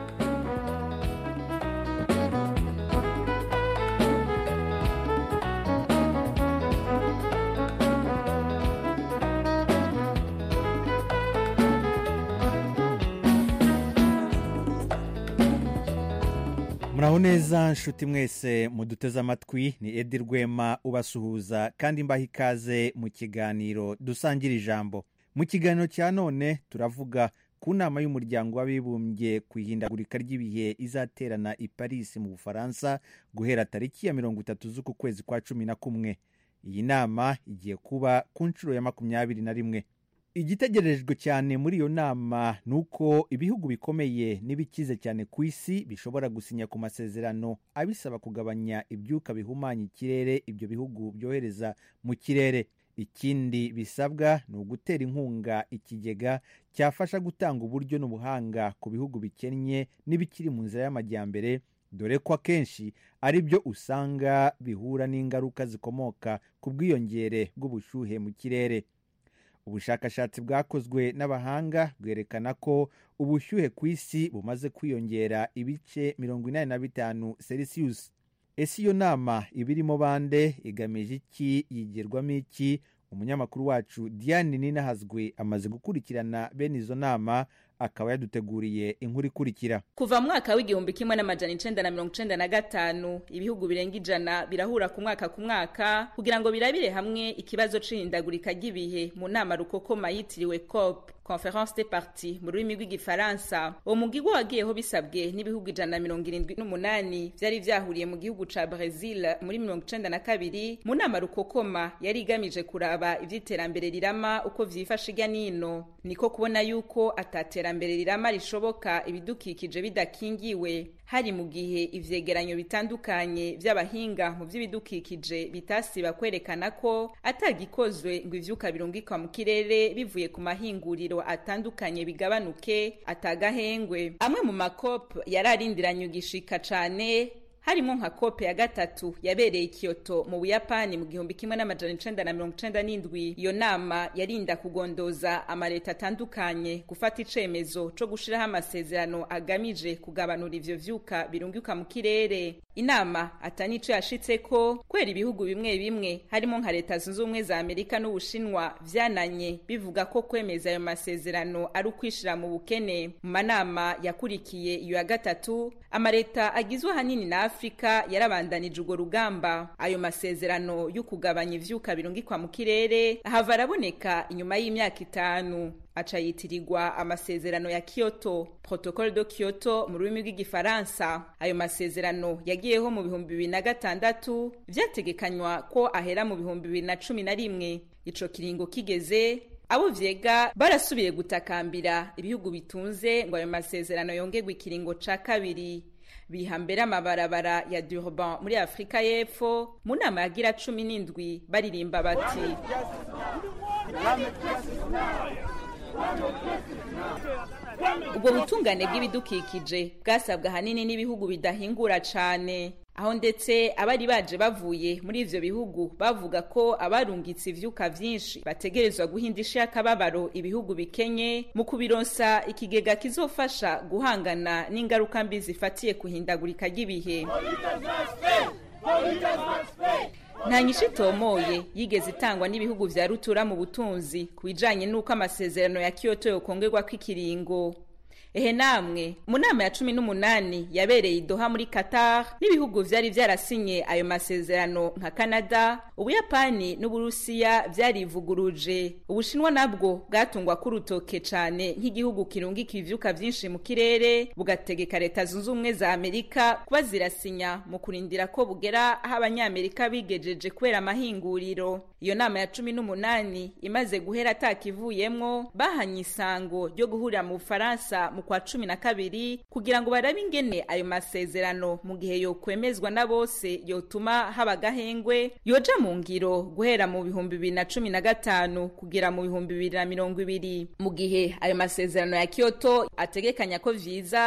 Speaker 18: muraho neza nshuti mwese muduteze amatwi ni edi rwema ubasuhuza kandi mbaha ikaze mu kiganiro dusangira ijambo mu kiganiro cya none turavuga ku nama y'umuryango w'abibumbye ku ihindagurika ry'ibihe izaterana i paris mu bufaransa guhera tariki ya mirongo itatu z'uku kwezi kwa cumi na kumwe iyi nama igiye kuba ku nshuro ya makumyabiri na rimwe igitegerejwe cyane muri iyo nama ni uko ibihugu bikomeye n'ibikize cyane ku isi bishobora gusinya ku masezerano abisaba kugabanya ibyuka bihumanya ikirere ibyo bihugu byohereza mu kirere ikindi bisabwa ni ugutera inkunga ikigega cyafasha gutanga uburyo n'ubuhanga ku bihugu bikennye n'ibikiri mu nzira y'amajyambere dore ko akenshi ari byo usanga bihura n'ingaruka zikomoka ku bwiyongere bw'ubushyuhe mu kirere ubushakashatsi bwakozwe n'abahanga bwerekana ko ubushyuhe ku isi bumaze kwiyongera ibice mirongo inani na bitanu celsius ese iyo nama iba irimo bande igamije iki yigirwamo iki umunyamakuru wacu diane ninahazwe amaze gukurikirana bene izo nama akaba yaduteguriye inkuru ikurikira
Speaker 19: kuva mu mwaka w'igihumbi kimwe n'amajana icenda na mirongo icenda na gatanu ibihugu birenga ijana birahura ku mwaka ku mwaka kugira ngo birabire hamwe ikibazo c'ihindagurika ry'ibihe mu nama rukokoma yitiriwe cop conference de parti mu rurimi rw'igifaransa uwo mugigwa wagiyeho bisabwe n'ibihugu ijana na mirongo irindwi n'umunani vyari vyahuriye mu gihugu ca brazil muri mirongo icenda na kabiri mu nama rukokoma yari igamije kuraba ivy'iterambere rirama uko vyifashe irya nino niko kubona yuko atatera iterambere rirama rishoboka ibidukikije bidakingiwe hari mu gihe ivyegeranyo bitandukanye vy'abahinga mu vy'ibidukikije bitasiba kwerekana ko atagikozwe ngo ivyuka birungikwa mu kirere bivuye ku mahinguriro atandukanye bigabanuke atagahengwe amwe mu makope yari arindiranye ugishika cane harimo nka kope ya gatatu yabereye Kyoto mu Buyapani mu gihumbi kimwe n'amajana icenda na mirongo icenda n'indwi iyo nama yarinda kugondoza amaleta atandukanye gufata icemezo co gushiraho amasezerano agamije kugabanura ivyo vyuka birunguka mu kirere inama atanico yashitseko kwera ibihugu bimwe bimwe harimo nka leta zunze ubumwe za amerika n'ubushinwa vyananye bivuga ko kwemeza ayo masezerano ari ukwishira mu bukene mu manama yakurikiye iyo ya gatatu amaleta agizwe ahanini na afurika yarabandanije urwo rugamba ayo masezerano yo kugabanya ivyuka birungikwa mu kirere hava araboneka inyuma y'imyaka itanu aca yitirirwa amasezerano ya Kyoto protocole de Kyoto mu rurimi rw'igifaransa ayo masezerano yagiyeho mu bihumbi bibiri na gatandatu vyategekanywa ko ahera mu bihumbi bibiri na cumi na rimwe ico kiringo kigeze abo vyega barasubiye gutakambira ibihugu bitunze ngo ayo masezerano yongerwe ikiringo ca kabiri biha mbere amabarabara ya Durban muri Afrika y'Epfo mu nama yagira cumi n'indwi baririmba bati ubwo butungane bw'ibidukikije bwasabwa ahanini n'ibihugu bidahingura cane aho ndetse abari baje bavuye muri ivyo bihugu bavuga ko abarungitse ivyuka vyinshi bategerezwa guhindisha akababaro ibihugu bikenye mu kubironsa ikigega kizofasha guhangana n'ingaruka mbi zifatiye kuhindagurika ry'ibihe nta nyishu itomoye yigeze itangwa n'ibihugu vya rutura mu butunzi ku bijanye n'uko amasezerano ya Kyoto yokongerwako ikiringo ehe namwe mu nama ya cumi n'umunani yabereye idoha muri qatar n'ibihugu vyari vyarasinye ayo masezerano nka canada ubuyapani n'uburusiya vyarivuguruje ubushinwa nabwo bwatungwa k'urutoke cane nk'igihugu kirungika ivyuka vyinshi mu kirere bugategeka leta zunze ubumwe za amerika kuba zirasinya mu kurindira ko bugera aho abanyamerika bigejeje kubera amahinguriro iyo nama ya cumi n'umunani imaze guhera atakivuyemwo bahanye isango ryo guhurira mu bufaransa mu kwa cumi na kabiri kugira ngo barabe ingene ayo masezerano mu gihe yokwemezwa na bose yotuma haba agahengwe yoja mu ngiro guhera mu bihumbi bibiri na cumi na gatanu kugera mu bihumbi bibiri na mirongo ibiri mu gihe ayo masezerano ya kyoto ategekanya ko vyiza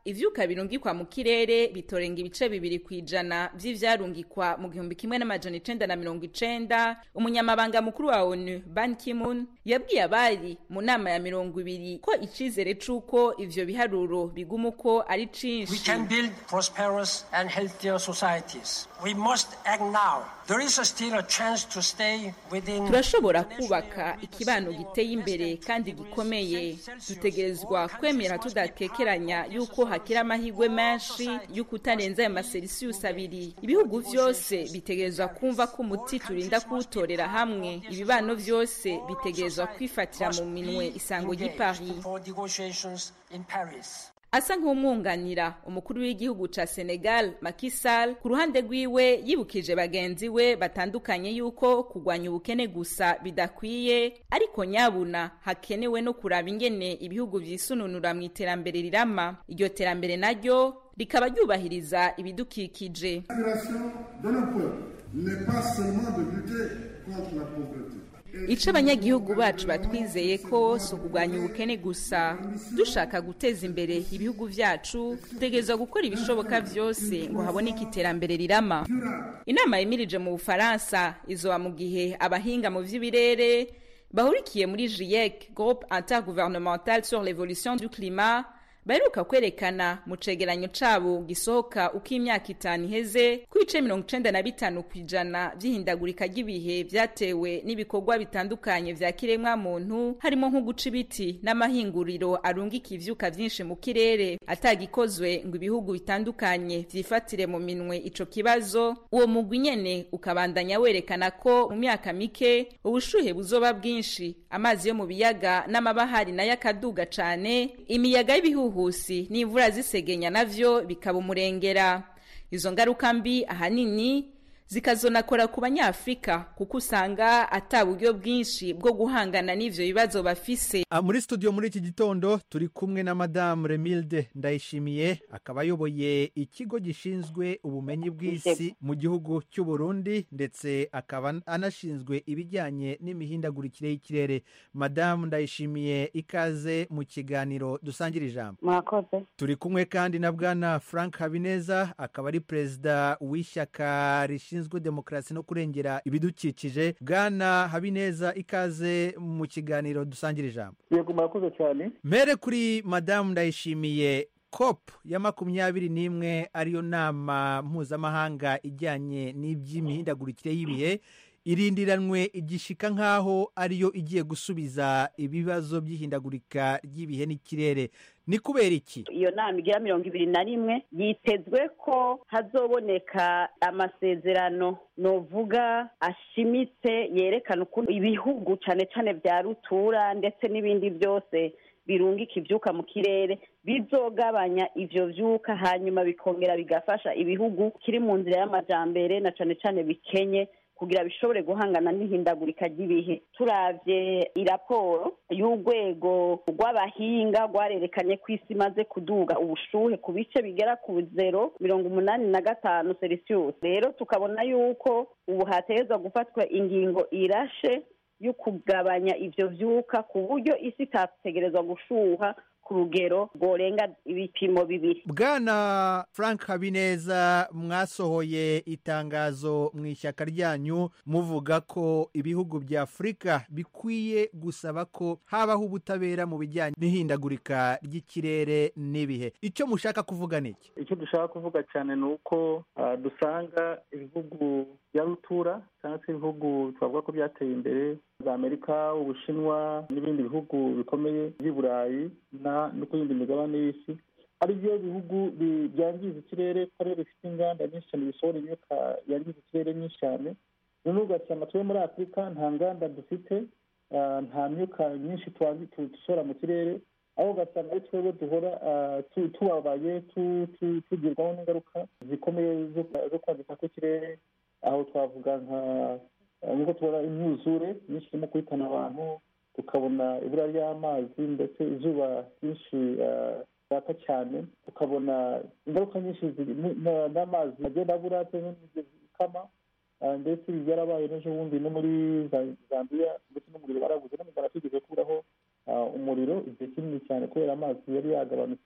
Speaker 19: ivyuka birungikwa mu kirere bitorenga ibice bibiri ku ijana vy'ivyarungikwa mu gihumbi kimwe n'amajana icenda na mirongo icenda umunyamabanga mukuru wa onu ban kimun yabwiye abari mu nama ya mirongo ibiri ko icizere c'uko ivyo biharuro biguma uko ari cinshi
Speaker 20: We can build prosperous and healthier societies. We must act now. There is still a chance to stay within
Speaker 19: turashobora kubaka ikibano giteye imbere kandi gikomeye dutegerezwa kwemera tudakekeranya yuko hakiri amahirwe menshi y'uko utarenza ayo maselisiyusi abiri ibihugu vyose bitegerezwa kumva ko umuti turinda kuwutorera hamwe ibibano vyose bitegerezwa kwifatira mu minwe isango ry'i paris
Speaker 20: for negotiations in Paris.
Speaker 19: asa nk'umwunganira umukuru w'igihugu ca Senegal Macky Sall ku ruhande rwiwe yibukije bagenzi we batandukanye yuko kugwanya ubukene gusa bidakwiye ariko nyabuna hakenewe no kuraba ingene ibihugu vyisununura mu iterambere rirama iryo terambere naryo rikaba ryubahiriza ibidukikije
Speaker 21: L'aspiration de nos peuples n'est pas seulement de lutter contre la pauvreté.
Speaker 19: ico abanyagihugu bacu batwizeye ko si ukugwanya ubukene gusa dushaka guteza imbere ibihugu vyacu dutegerezwa gukora ibishoboka vyose ngo haboneke iterambere rirama inama yemirije mu bufaransa izoba mu gihe abahinga mu vy'ibirere bahurikiye muri GIEC groupe intergouvernemental sur l'évolution du climat baheruka kwerekana mu cegeranyo cabo gisohoka uko imyaka itanu iheze ko ibice mirongo icenda na bitanu ku ijana vy'ihindagurika ry'ibihe vyatewe n'ibikorwa bitandukanye vya kiremwa muntu harimo nko guca ibiti n'amahinguriro arungika ivyuka vyinshi mu kirere atagikozwe ngo ibihugu bitandukanye vyifatire mu minwe ico kibazo uwo mugwi nyene ukabandanya werekana ko mu myaka mike ubushuhe buzoba bwinshi amazi yo mu biyaga n'amabahari nayo akaduga cane imiyaga y'ibihuhusi n'imvura zisegenya navyo bikaba umurengera izo ngaruka mbi ahanini zikazonakora ku banyafrika kuko usanga ata buryo bwinshi bwo guhangana n'ivyo bibazo bafise
Speaker 18: Ah, muri studio muri iki gitondo turi kumwe na madamu remilde ndayishimiye akaba ayoboye ikigo gishinzwe ubumenyi bw'isi mu gihugu cy'u Burundi ndetse akaba anashinzwe ibijyanye n'imihindagurikire y'ikirere madamu ndayishimiye ikaze mu kiganiro dusangira ijambo
Speaker 22: mwakoze
Speaker 18: turi kumwe kandi na bwana frank habineza akaba ari perezida w'ishyaka rishinzwe demokarasi no kurengera ibidukikije bwana habineza ikaze mu kiganiro dusangira ijambo
Speaker 23: yego murakoze cyane
Speaker 18: mere kuri madamu ndayishimiye cop ya makumyabiri n'imwe ariyo nama mpuzamahanga ijyanye n'iby'imihindagurikire y'ibihe irindiranwe igishika nk'aho ariyo igiye gusubiza ibibazo by'ihindagurika ry'ibihe n'ikirere ni kubera iki
Speaker 22: iyo nama igira mirongo ibiri na rimwe yitezwe ko hazoboneka amasezerano novuga ashimitse yerekana ukuntu ibihugu cyane cyane bya rutura ndetse n'ibindi byose birungika ibyuka mu kirere bizogabanya ivyo vyuka hanyuma bikongera bigafasha ibihugu kiri mu nzira y'amajambere na cane cane bikenye kugira bishobore guhangana n'ihindagurika ry'ibihe turavye iraporo y'urwego rw'abahinga rwarerekanye ko isi imaze kuduga ubushuhe ku bice bigera ku zero mirongo umunani na gatanu celsius rero tukabona yuko ubu hategerezwa gufatwa ingingo irashe yo kugabanya ivyo vyuka ku buryo isi itategerezwa gushuha ku rugero rworenga ibipimo bibiri
Speaker 18: bwana frank habineza mwasohoye itangazo mu ishyaka ryanyu muvuga ko ibihugu bya afurika bikwiye gusaba ko habaho ubutabera mu bijyanye n'ihindagurika ry'ikirere n'ibihe icyo mushaka kuvuga ni iki
Speaker 23: icyo dushaka kuvuga cyane ni uko ah, dusanga ibihugu bya rutura cyangwa se ibihugu twavuga ko byateye imbere za amerika ubushinwa n'ibindi bihugu bikomeye by'i burayi na no ku yindi migabane y'isi ari byo bihugu bi- byangiza ikirere ko ariyo bifite inganda nyinshi cyane bisohora imyuka yangiza ikirere nyinshi cyane noneho ugasanga tube muri afurika nta nganda dufite ah, nta myuka myinshi twangi- tu- dusohora mu kirere aho ugasanga ari twebwe duhora ah, tu- tubabaye tu- tu- tugirwaho n'ingaruka zikomeye zo- zo kwangika kw'ikirere aho twavuga nka ah, nk'uko tubona imyuzure myinshi irimo guhitana abantu tukabona ibura ry'amazi ndetse izuba ryinshi ah, ryaka cyane tukabona ingaruka nyinshi ziri- n- n- n'amazi agenda abura cyangwa n'imigezi ikama Ah, ndetse ibi byarabaye n'ejo bundi no muri Za- zambiya ndetse n'umuriro barabuze no mu rwanda twigeze kuburaho ah, umuriro igihe kinini cyane kubera amazi yari yagabanutse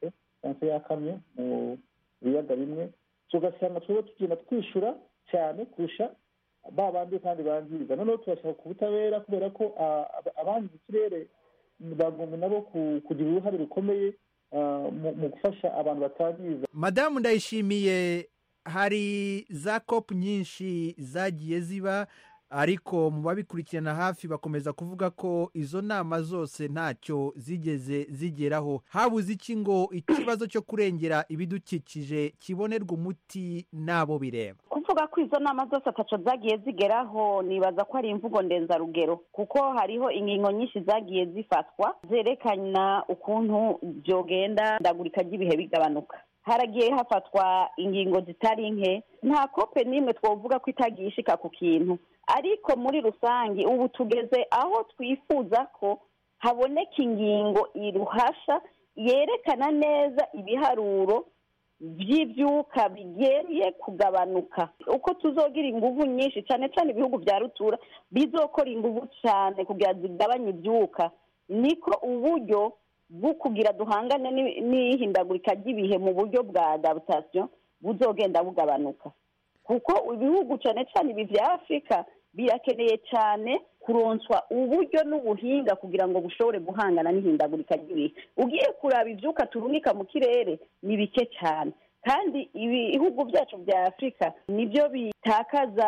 Speaker 23: cyangwa se yakamye mu biyaga bimwe tugasanga twebwe tugenda twishyura cyane kurusha ba bandi kandi bangiza noneho tubashaka ku butabera kubera ko abangiza ikirere bagomba nabo kugira uruhare rukomeye mu gufasha abantu batangiza
Speaker 18: madamu ndayishimiye hari za kopu nyinshi zagiye ziba ariko mu babikurikirana hafi bakomeza kuvuga ko izo nama zose ntacyo zigeze zigeraho habuze iki ngo ikibazo cyo kurengera ibidukikije kibonerwa umuti n'abo bireba
Speaker 22: kuvuga ko izo nama zose ataco zagiye zigeraho nibaza ko ari imvugo ndenzarugero kuko hariho ingingo nyinshi zagiye zifatwa zerekana ukuntu byogenda ndagurika ry'ibihe bigabanuka haragiye hafatwa ingingo zitari nke nta kope n'imwe twavuga ko itagiye ishika ku kintu ariko muri rusange ubu tugeze aho twifuza ko haboneka ingingo iruhasha yerekana neza ibiharuro by'ibyuka bigiye kugabanuka uko tuzogira ingufu nyinshi cyane cyane ibihugu bya rutura bizokora ingufu cyane kugira zigabanye ibyuka niko uburyo bwo kugira duhangane n'ihindagurika ry'ibihe mu buryo bwa adaptation buzogenda bugabanuka kuko ibihugu cyane cyane ibi bya afurika birakeneye cyane kuronswa uburyo n'ubuhinga kugira ngo bushobore guhangana n'ihindagurika ry'ibihe ugiye kuraba ibyuka turumika mu kirere ni bike cyane kandi ibihugu byacu bya afurika nibyo bitakaza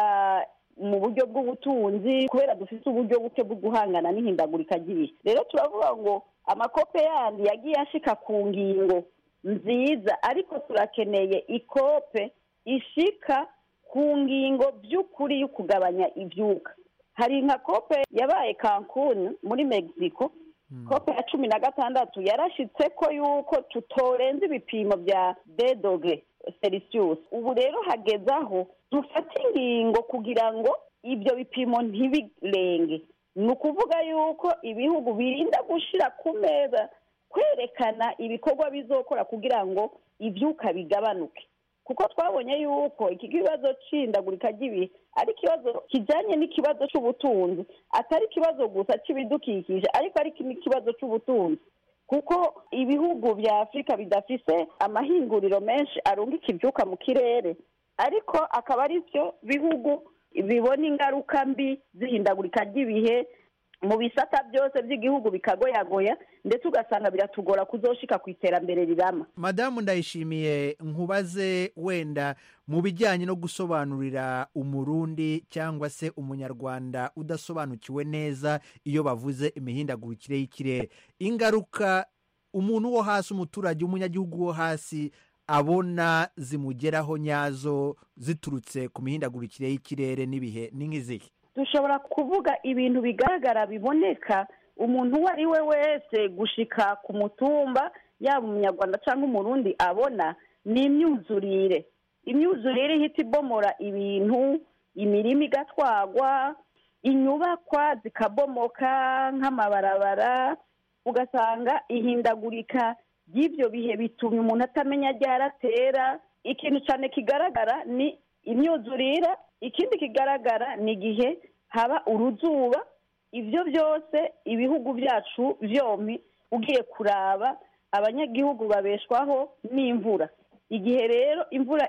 Speaker 22: mu buryo bw'ubutunzi kubera dufite uburyo buke bwo guhangana n'ihindagurika ry'ibihe rero turavuga ngo amakope yandi yagiye ashika ku ngingo nziza ariko turakeneye ikope ishika ku ngingo by'ukuri yo kugabanya ibyuka hari nka kope yabaye kankuni muri mexico kope ya cumi na gatandatu yarashyitse ko yuko tutorenza ibipimo bya dedogre celsius ubu rero hageze aho dufate ingingo kugira ngo ibyo bipimo ntibirenge ni ukuvuga yuko ibihugu birinda gushyira ku meza kwerekana ibikorwa bizokora kugira ngo ibyuka bigabanuke kuko twabonye yuko iki kibazo cy'indagurika ry'ibihe ari ikibazo kijyanye n'ikibazo cy'ubutunzi atari ikibazo gusa cy'ibidukikije ariko ari n'ikibazo cy'ubutunzi kuko ibihugu bya afurika bidafise amahinguriro menshi arungika ibyuka mu kirere ariko akaba ari byo bihugu bibona ingaruka mbi z'ihindagurika ry'ibihe mu bisata byose by'igihugu bikagoyagoya ndetse ugasanga biratugora kuzoshika ku iterambere rirama
Speaker 18: madamu ndayishimiye nkubaze wenda mu bijyanye no gusobanurira umurundi cyangwa se umunyarwanda udasobanukiwe neza iyo bavuze imihindagurikire y'ikirere ingaruka umuntu wo hasi umuturage w'umunyagihugu wo hasi abona zimugeraho nyazo ziturutse ku mihindagurikire y'ikirere n'ibihe ni nk'izihe
Speaker 22: dushobora kuvuga ibintu bigaragara biboneka umuntu uwo ari we wese gushika ku mutumba yaba umunyarwanda cyangwa umurundi abona ni imyuzurire imyuzurire ihita ibomora ibintu imirima igatwagwa inyubakwa zikabomoka nk'amabarabara ugasanga ihindagurika ry'ibyo bihe bitumye umuntu atamenya ryaratera ikintu cyane kigaragara ni imyuzurire ikindi kigaragara ni igihe haba uruzuba ibyo byose ibihugu byacu byombi ugiye kuraba abanyagihugu babeshwaho n'imvura igihe rero imvura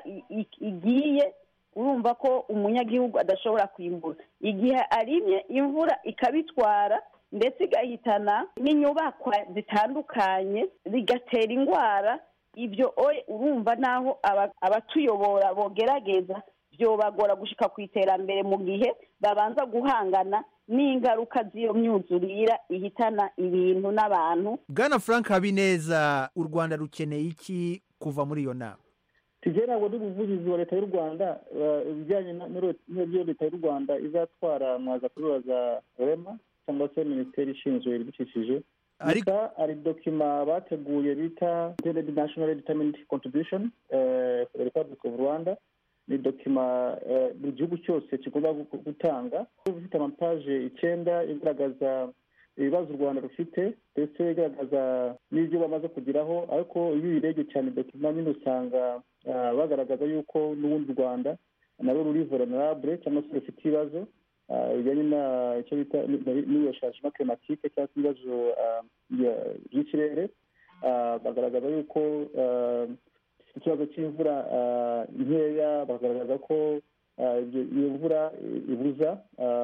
Speaker 22: igiye urumva ko umunyagihugu adashobora kwimbura igihe arimye imvura ikabitwara ndetse igahitana n'inyubakwa zitandukanye zigatera indwara ibyo urumva naho abatuyobora bogerageza byobagora gushika ku iterambere mu gihe babanza guhangana n'ingaruka z'iyo myuzurira ihitana ibintu n'abantu
Speaker 18: bwana frank habineza u rwanda rukeneye iki kuva muri iyo nama
Speaker 23: tugera ntabwo ndi umuvugizi wa leta y'u rwanda ibijyanye n'ibyo leta y'u rwanda izatwara mwaza kubibaza rema cyangwa se minisiteri ishinzwe ibidukikije gusa hari dokima bateguye bita national determined contribution for the republic of rwanda ni dokima buri gihugu cyose kigomba gutanga ifite amapaje icyenda igaragaza ibibazo u rwanda rufite ndetse igaragaza n'ibyo bamaze kugeraho ariko iyo uyirebye cyane dokima nyine usanga bagaragaza yuko n'ubundi u rwanda narwo ruri vulnerable cyangwa se rufite ibibazo bijyanye icyo bita n'iyo changement climatique cyangwa se ibibazo by'ikirere bagaragaza yuko ikibazo cy'imvura nkeya bagaragaza ko iyo mvura ibuza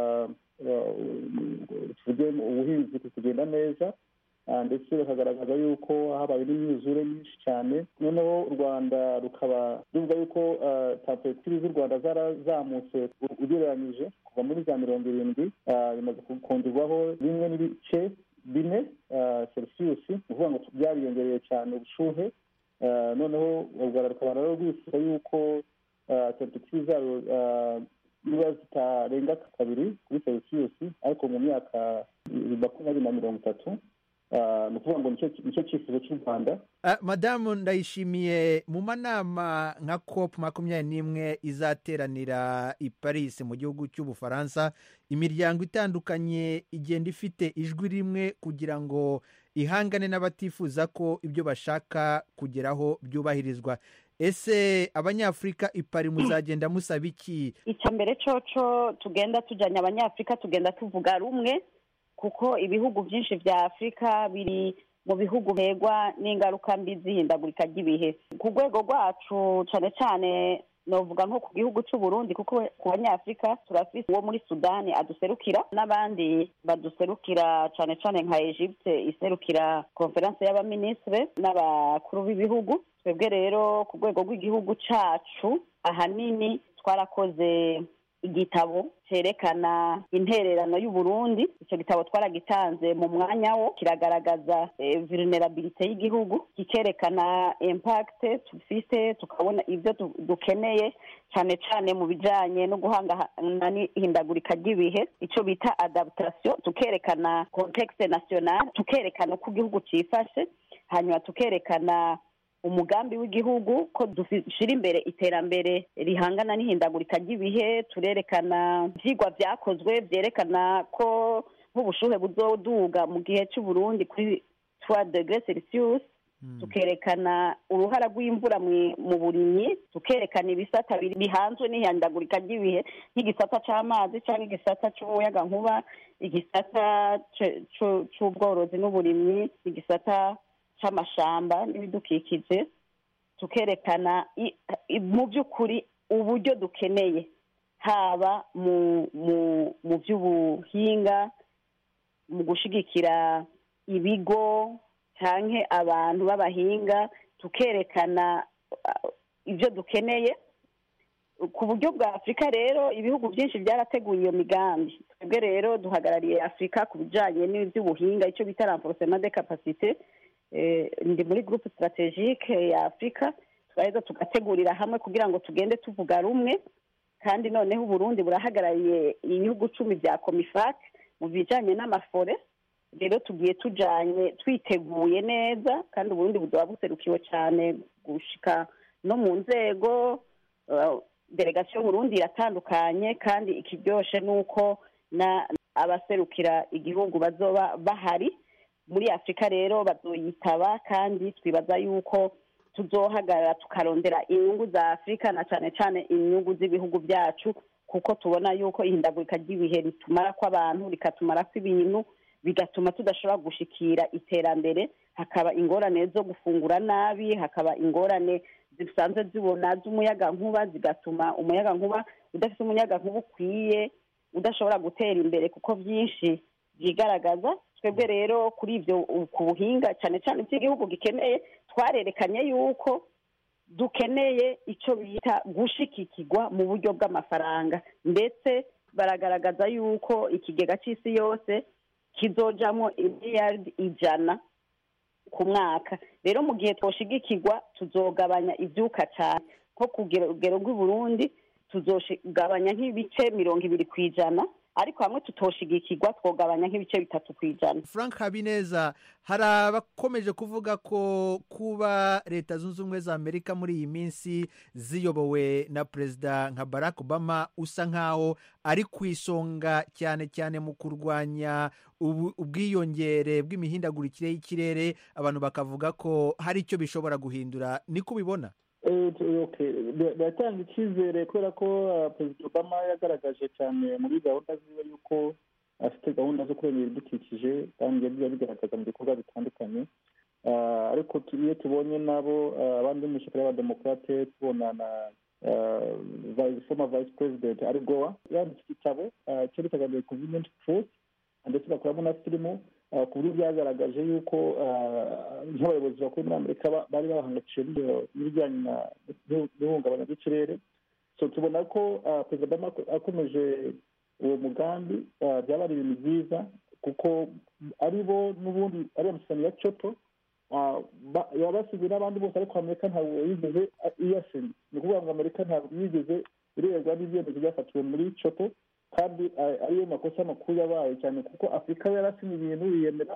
Speaker 23: tuvuge ubuhinzi kugenda neza ndetse bakagaragaza yuko habaye n'imyuzure myinshi cyane noneho u rwanda rukaba ruvuga yuko temperatire z'u rwanda zarazamutse ugereranyije kuva muri za mirongo irindwi bimaze kongerwaho rimwe n'ibice bine celsius ni ukuvuga ngo byariyongereye cyane ubushuhe noneho u rwanda rukaba rero rwifuza yuko temperatire zayo niba zitarenga kabiri kuri celsius ariko mu myaka makumyabiri na mirongo itatu ni ukuvuga ngo nicyo cyifuzo cy'u rwanda
Speaker 18: madamu ndayishimiye mu manama nka cop makumyabiri n'imwe izateranira i paris mu gihugu cy'ubufaransa imiryango itandukanye igenda ifite ijwi rimwe kugira ngo ihangane n'abatifuza ko ibyo bashaka kugeraho byubahirizwa ese abanyafurika ipari muzagenda musaba iki
Speaker 22: icya mbere coco tugenda tujyanye abanyafurika tugenda tuvuga rumwe kuko ibihugu byinshi bya afurika biri mu bihugu bigwa n'ingaruka mbi z'ihindagurika ry'ibihe ku rwego rwacu cyane cyane navuga nko ku gihugu cy'u Burundi kuko ku banyafurika turafite uwo muri sudani aduserukira n'abandi baduserukira cyane cyane nka egypte iserukira konferense y'abaminisitiri n'abakuru b'ibihugu twebwe rero ku rwego rw'igihugu cyacu ahanini twarakoze igitabo cyerekana intererano y'uburundi icyo gitabo twaragitanze mu mwanya wo kiragaragaza vulnerabilite y'igihugu kikerekana impact dufite tukabona ibyo dukeneye cyane cyane mu bijyanye no guhangana n'ihindagurika ry'ibihe icyo bita adaptation tukerekana contexte national tukerekana uko igihugu cyifashe hanyuma tukerekana umugambi w'igihugu ko dushyira imbere iterambere rihangana n'ihindagurika ry'ibihe turerekana ibyigwa byakozwe byerekana ko nk'ubushuhe buzoduga mu gihe cy'uburundi kuri twa degre celsius tukerekana uruhara rw'imvura mu burimyi tukerekana ibisata bihanzwe n'ihindagurika ry'ibihe nk'igisata cy'amazi cyangwa igisata cy'umuyagankuba igisata cy'ubworozi n'uburimyi igisata cy'amashamba n'ibidukikije tukerekana mu by'ukuri uburyo dukeneye haba mu by'ubuhinga mu gushyigikira ibigo cyangwa abantu b'abahinga tukerekana ibyo dukeneye ku buryo bwa afurika rero ibihugu byinshi byarateguye iyo migambi twebwe rero duhagarariye afurika ku bijyanye n'iby'ubuhinga icyo bita renforcement de capacité ndi muri gurupe sitarategike ya afurika turaheza tugategurira hamwe kugira ngo tugende tuvuga rumwe kandi noneho uburundi burahagarariye ibihugu cumi bya komifake mu bijyanye n'amafore rero tugiye tujyanye twiteguye neza kandi uburundi buduha buserukiwe cyane gushika no mu nzego delegasiyo burundi iratandukanye kandi ikiryoshye ni uko abaserukira igihugu bazoba bahari muri afurika rero bazoyitaba kandi twibaza yuko tuzohagarara tukarondera inyungu za afurika na cyane cyane inyungu z'ibihugu byacu kuko tubona yuko ihindagurika ry'ibihe ritumara kw'abantu rikatumara kw'ibintu bigatuma tudashobora gushikira iterambere hakaba ingorane zo gufungura nabi hakaba ingorane zisanzwe zibona z'umuyagankuba zigatuma umuyagankuba udafite umuyagankuba ukwiye udashobora gutera imbere kuko byinshi byigaragaza twebwe rero kuri ibyo ku buhinga cyane cyane iby'igihugu gikeneye twarerekanye yuko dukeneye icyo bita gushikikirwa mu buryo bw'amafaranga ndetse baragaragaza yuko ikigega cy'isi yose kizojamo imiliyaridi ijana ku mwaka rero mu gihe twoshigikirwa tuzogabanya ibyuka cyane nko ku rugero rw'i Burundi tuzogabanya nk'ibice mirongo ibiri ku ijana ariko hamwe tutoshigikirwa twogabanya nk'ibice bitatu ku ijana
Speaker 18: frank habineza hari abakomeje kuvuga ko kuba leta zunze ubumwe za amerika muri iyi minsi ziyobowe na perezida nka barack obama usa nkaho ari ku isonga cyane cyane mu kurwanya ubwiyongere bw'imihindagurikire y'ikirere abantu bakavuga ko hari icyo bishobora guhindura niko ubibona
Speaker 23: biratanga icyizere kubera ko perezida obama yagaragaje cyane muri gahunda ziwe yuko afite gahunda zo kurengera ibidukikije kandi yagiye abigaragaza mu bikorwa bitandukanye ariko iyo tubonye nabo abandi mu ishyaka y'abademokarate tubona na former vice president ari gowa yanditse igitabo cyerekanaga the convenient truth ndetse bakoramo na filimu ku buryo byagaragaje yuko nk'abayobozi bakuru muri amerika bari bahangayikishije n'ibijyanye n'ihungabana ry'ikirere so tubona ko perezida obama akomeje uwo mugambi byaba ari ibintu byiza kuko ari bo n'ubundi ari amasezerano ya coto yabasize n'abandi bose ariko amerika ntabwo yigeze iyasinya ni ukuvuga ngo amerika ntabwo yigeze irebwa n'ibyemezo byafatiwe muri coto kandi ariyo makosa makuru yabaye cyane kuko afurika yarasinye ibintu yiyemera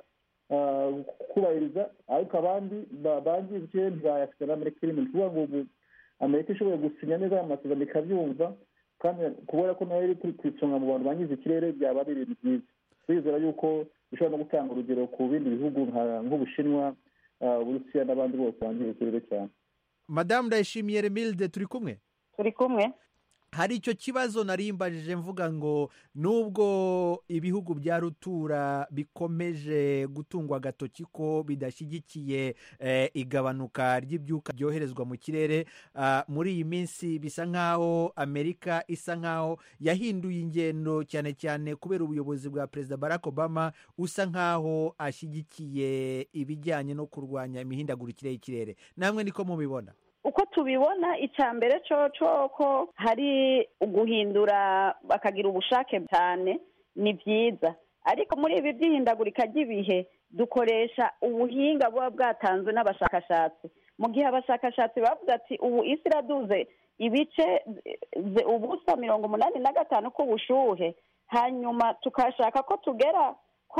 Speaker 23: kubahiriza ariko abandi bangije ntibayafite n'amerika irimo ni ukuvuga ngo ubu amerika ishoboye gusinya neza aya masezerano ikabyumva kandi kubera ko nayo iri ku isonga mu bantu bangiza ikirere byaba ari ibintu byiza twizera yuko bishobora no gutanga urugero ku bindi bihugu nk'ubushinwa uburusiya n'abandi bose bangiza ikirere cyane
Speaker 18: madamu ndayishimiye remilde turi kumwe
Speaker 22: turi kumwe
Speaker 18: hari icyo kibazo narimbajije mvuga ngo nubwo ibihugu bya rutura bikomeje gutungwa agatoki ko bidashyigikiye igabanuka ry'ibyuka byoherezwa mu kirere muri iyi minsi bisa nk'aho amerika isa nk'aho yahinduye ingendo cyane cyane kubera ubuyobozi bwa perezida barack obama usa nk'aho ashyigikiye ibijyanye no kurwanya imihindagurikire y'ikirere namwe niko mubibona
Speaker 22: uko tubibona icya mbere cyo ko hari guhindura bakagira ubushake cyane ni byiza ariko muri ibi by'ihindagurika ry'ibihe dukoresha ubuhinga buba bwatanzwe n'abashakashatsi mu gihe abashakashatsi bavuga ati ubu isi iraduze ibice ubusa mirongo umunani na gatanu k'ubushuhe hanyuma tukashaka ko tugera ko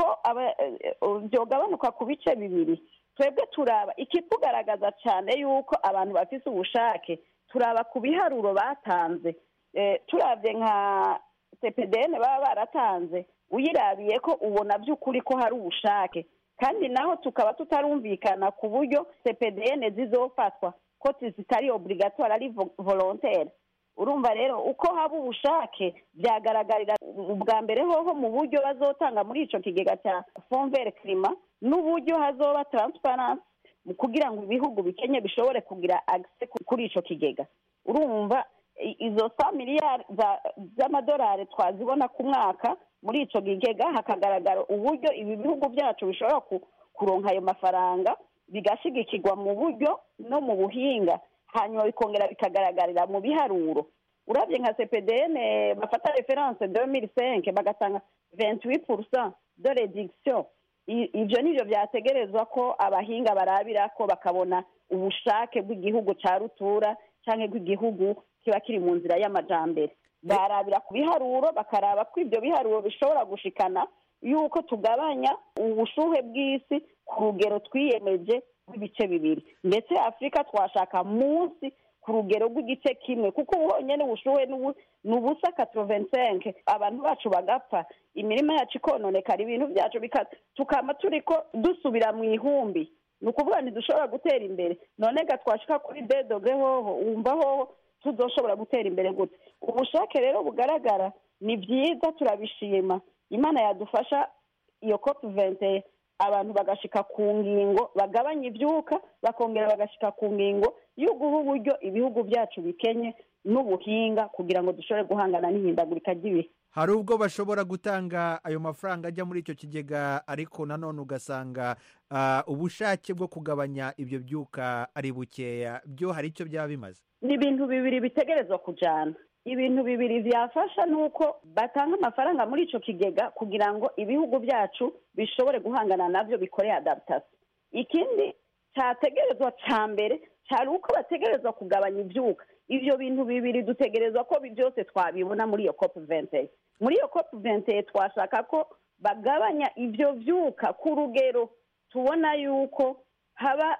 Speaker 22: byogabanuka ku bice bibiri twebwe turaba ikitugaragaza cyane yuko abantu bafite ubushake turaba ku biharuro batanze turabye nka cpdn baba baratanze uyirabiye ko ubona by'ukuri ko hari ubushake kandi naho tukaba tutarumvikana ku buryo cpdn zizofatwa ko zitari obligatoire ari volontaire urumva rero uko haba ubushake byagaragarira ubwa mbere hoho mu buryo bazotanga muri icyo kigega cya fomvere kirima n'uburyo hazoba taransiparansi kugira ngo ibihugu bikenye bishobore kugira agise kuri icyo kigega urumva izo sa miliyari z'amadolari twazibona ku mwaka muri icyo kigega hakagaragara uburyo ibi bihugu byacu bishobora kuronka ayo mafaranga bigashyigikirwa mu buryo no mu buhinga hanyuma bikongera bikagaragarira mu biharuro urabye nka cpdn bafata reference de mille cinq bagatanga venti purusa de redikisiyo ibyo nibyo byategerezwa ko abahinga barabira ko bakabona ubushake bw'igihugu cya rutura cyangwa bw'igihugu kiba kiri mu nzira y'amajyambere barabira ku biharuro bakaraba ko ibyo biharuro bishobora gushikana yuko tugabanya ubushuhe bw'isi ku rugero twiyemeje rw'ibice bibiri ndetse afurika twashaka munsi ku rugero rw'igice kimwe kuko ubu honyine ubushuhe ni ubusa katorovensenke abantu bacu bagapfa imirima yacu ikononekara ibintu byacu tukaba turi ko dusubira mu ihumbi ni ukuvuga ntidushobora gutera imbere none ga twashika kuri dedoge hoho wumva hoho tuzoshobora gutera imbere gute ubushake rero bugaragara ni byiza turabishima imana yadufasha iyo kopu vente abantu bagashika ku ngingo bagabanya ibyuka bakongera bagashika ku ngingo yo guha uburyo ibihugu byacu bikenye n'ubuhinga kugira ngo dushobore guhangana n'ihindagurika ry'ibihe
Speaker 18: hari ubwo bashobora gutanga ayo mafaranga ajya muri icyo kigega ariko nanone ugasanga ubushake bwo kugabanya ibyo byuka ari bukeya byo hari icyo byaba bimaze
Speaker 22: ni ibintu bibiri bitegerezwa kujyana ibintu bibiri byafasha ni uko batanga amafaranga muri icyo kigega kugira ngo ibihugu byacu bishobore guhangana nabyo bikore adaptation ikindi cyategerezwa cya mbere cyari uko bategerezwa kugabanya ibyuka ibyo bintu bibiri dutegerezwa ko byose twabibona muri iyo kopu vente muri iyo kopu vente twashaka ko bagabanya ibyo byuka ku rugero tubona yuko haba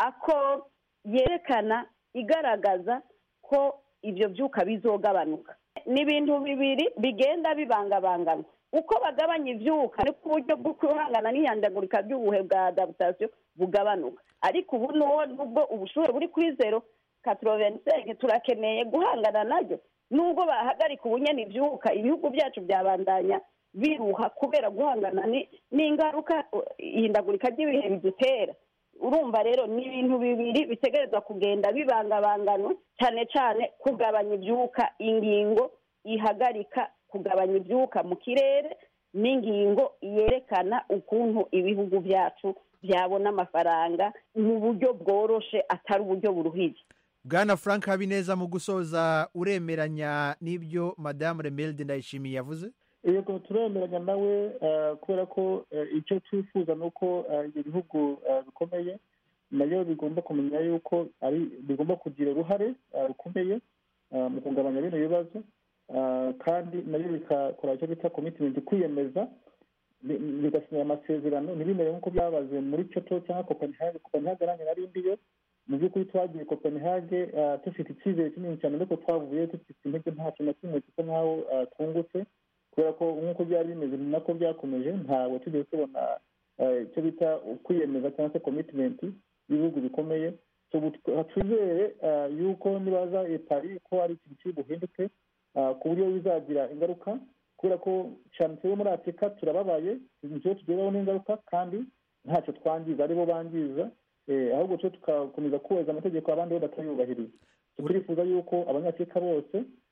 Speaker 22: ako yerekana igaragaza ko ibyo byuka bizogabanuka ni ibintu bibiri bigenda bibangabangana uko bagabanya ibyuka ariko uburyo bwo guhangana n'ihindagurika ry'ubuhe bwa adaptation bugabanuka ariko ubu nubwo ubushuhe buri kuri zero katorovensenke turakeneye guhangana naryo nubwo bahagarika ubunyene ibyuka ibihugu byacu byabandanya biruha kubera guhangana n'ingaruka ihindagurika ry'ibihe bidutera urumva rero ni ibintu bibiri bitegerezwa kugenda bibangabangano cyane cyane kugabanya ibyuka ingingo ihagarika kugabanya ibyuka mu kirere n'ingingo yerekana ukuntu ibihugu byacu byabona amafaranga mu buryo bworoshe atari uburyo buruhije
Speaker 18: bwana frank habineza mu gusoza uremeranya n'ibyo madamu remelde ndayishimiye yavuze
Speaker 23: yego turemeranya nawe eh, kubera ko eh, icyo twifuza ni uko eh, ibyo bihugu eh, bikomeye nayo bigomba kumenya yuko ari bigomba kugira uruhare eh, rukomeye eh, mu kugabanya bino bibazo eh, kandi nayo bikakora icyo bita commitment kwiyemeza bi- bigasinya amasezerano ntibimere nk'uko byabaze muri kyoto cyangwa copenhagen copenhagen nanjye nari ndiyo mu by'ukuri twagiye copenhagen eh, dufite icyizere kinini cyane ariko twavuye dufite intege nta kintu na kimwe gisa nk'aho eh, twungutse kubera ko nk'uko byari bimeze ni nako byakomeje ntabwo tugeze tubona eh, icyo bita kwiyemeza cyangwa se commitment y'ibihugu bikomeye So, ubu tw- twizere eh, yuko nibaza epari ko ari ikintu kiri buhinduke eh, ku buryo bizagira ingaruka kubera ko cyane twebwe muri afurika turababaye nicyo tugeraho n'ingaruka kandi ntacyo twangiza aribo bangiza eh, ahubwo cyo tugakomeza kubahiriza amategeko abandi bo batayubahiriza So, turifuza yuko abanyafurika bose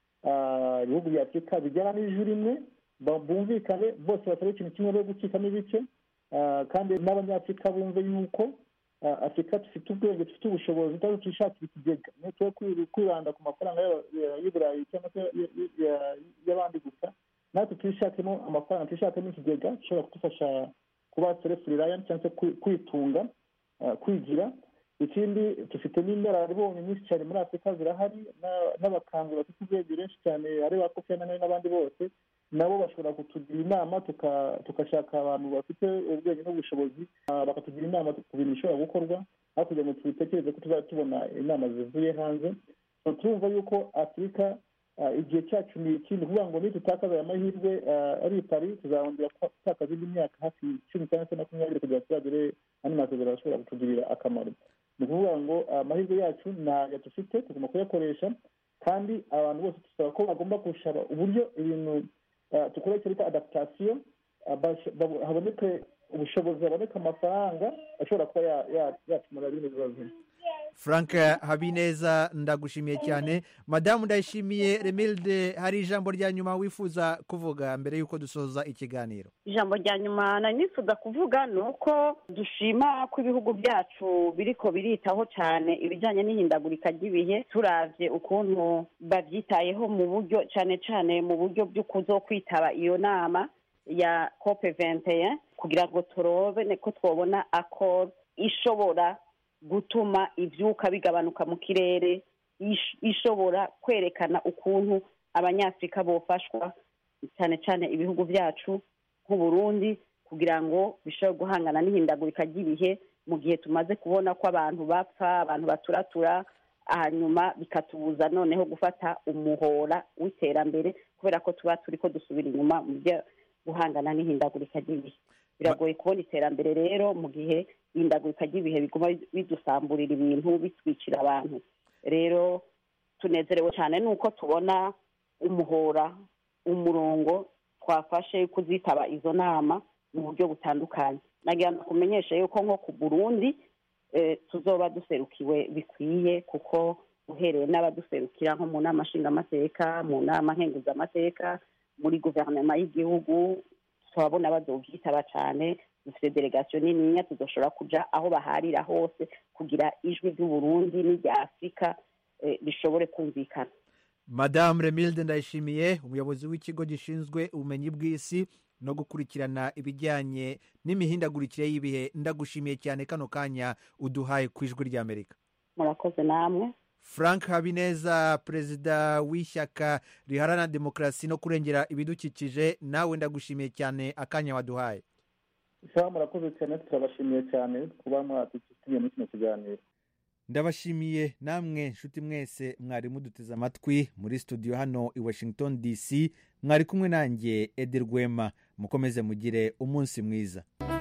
Speaker 23: ah, ibihugu bya afurika bijyana n'ijwi rimwe ba- bumvikane bose basaba ikintu kimwe bo gucikamo ibice ah, kandi n'abanyafurika bumve yuko ah, afurika dufite ubwenge dufite ubushobozi tutari twishakira ikigega ntitube kwibanda ku mafaranga y'aba- ya- y'iburayi cyangwa se y- y- ya- y'abandi gusa natwe twishakemo amafaranga twishakemo ikigega gishobora kudufasha kuba self reliant cyangwa se kwi- kwitunga ah, kwigira ikindi dufite n'inararibonye nyinshi cyane muri afurika zirahari na- n'abakambwe bafite ubwenge benshi cyane ari ba kofi anani n'abandi bose nabo bashobora kutugira inama tuka- tugashaka abantu bafite ubwenge n'ubushobozi ah, bakatugira inama ku bintu bishobora gukorwa aho kugira ngo tubitekereze ko tuzajya tubona inama zivuye hanze So, turumva yuko afurika ah, igihe cyacu ni iki ni ukuvuga ngo nitutakaza aya mahirwe ah, ari i pari tuzahongera gutakaza indi myaka hafi cumi cyangwa se makumyabiri kugira ngo tuzagere andi masezerano ashobora kutugirira akamaro ni ukuvuga ngo amahirwe yacu ntayo dufite tugomba kuyakoresha kandi abantu bose dusaba ko bagomba gushaka uburyo ibintu ah, dukora icyo bita adaptation ah, bash- babo- haboneke ubushobozi haboneka amafaranga ashobora kuba ya- ya- yakemura bino bibazo
Speaker 18: frank habineza ndagushimiye cyane madamu ndayishimiye remilde hari ijambo rya nyuma wifuza kuvuga mbere y'uko dusoza ikiganiro
Speaker 22: ijambo rya nyuma nari nifuza kuvuga ni uko dushima ko ibihugu byacu biriko biritaho cyane ibijyanye n'ihindagurika ry'ibihe turavye ukuntu bavyitayeho mu buryo cyane cyane mu buryo byo kuzokwitaba iyo nama ya cope 21 kugira ngo turobe ko twobona accord ishobora gutuma ivyuka bigabanuka mu kirere ish- ishobora kwerekana ukuntu abanyafurika bofashwa cyane cyane ibihugu byacu nk'uburundi kugira ngo bishobore guhangana n'ihindagurika ry'ibihe mu gihe tumaze kubona ko abantu bapfa abantu baturatura hanyuma bikatubuza noneho gufata umuhora w'iterambere kubera ko tuba turi ko dusubira inyuma mu byo guhangana n'ihindagurika ry'ibihe biragoye kubona iterambere rero mu gihe ihindagurika ry'ibihe biguma bidusamburira ibintu bitwikira abantu rero tunezerewe cyane nuko tubona umuhora umurongo twafashe kuzitaba izo nama mu buryo butandukanye nagira ngo kumenyeshe yuko nko ku burundi eh, tuzoba duserukiwe bikwiye kuko uhereye n'abaduserukira nko mu nama nshingamateka mu nama nkenguzamateka muri guverinoma y'igihugu turabona bazobyitaba cyane dufite delegasiyo nininya tuzoshobora kuja aho baharira hose kugira ijwi ry'uburundi n'irya afurika eh, rishobore kumvikana
Speaker 18: madamu remilde ndayishimiye umuyobozi w'ikigo gishinzwe ubumenyi bw'isi no gukurikirana ibijyanye n'imihindagurikire y'ibihe ndagushimiye cyane kano kanya uduhaye ku ijwi ry'amerika
Speaker 22: murakoze namwe
Speaker 18: frank habineza perezida w'ishyaka riharanira demokarasi no kurengera ibidukikije nawe ndagushimiye cyane akanya waduhaye
Speaker 23: sawa murakoze cyane turabashimiye cyane kuba mwadutumiye muri kino kiganiro
Speaker 18: ndabashimiye namwe nshuti mwese mwari muduteze amatwi muri studio hano i washington dc mwari kumwe nanjye edi rwema mukomeze mugire umunsi mwiza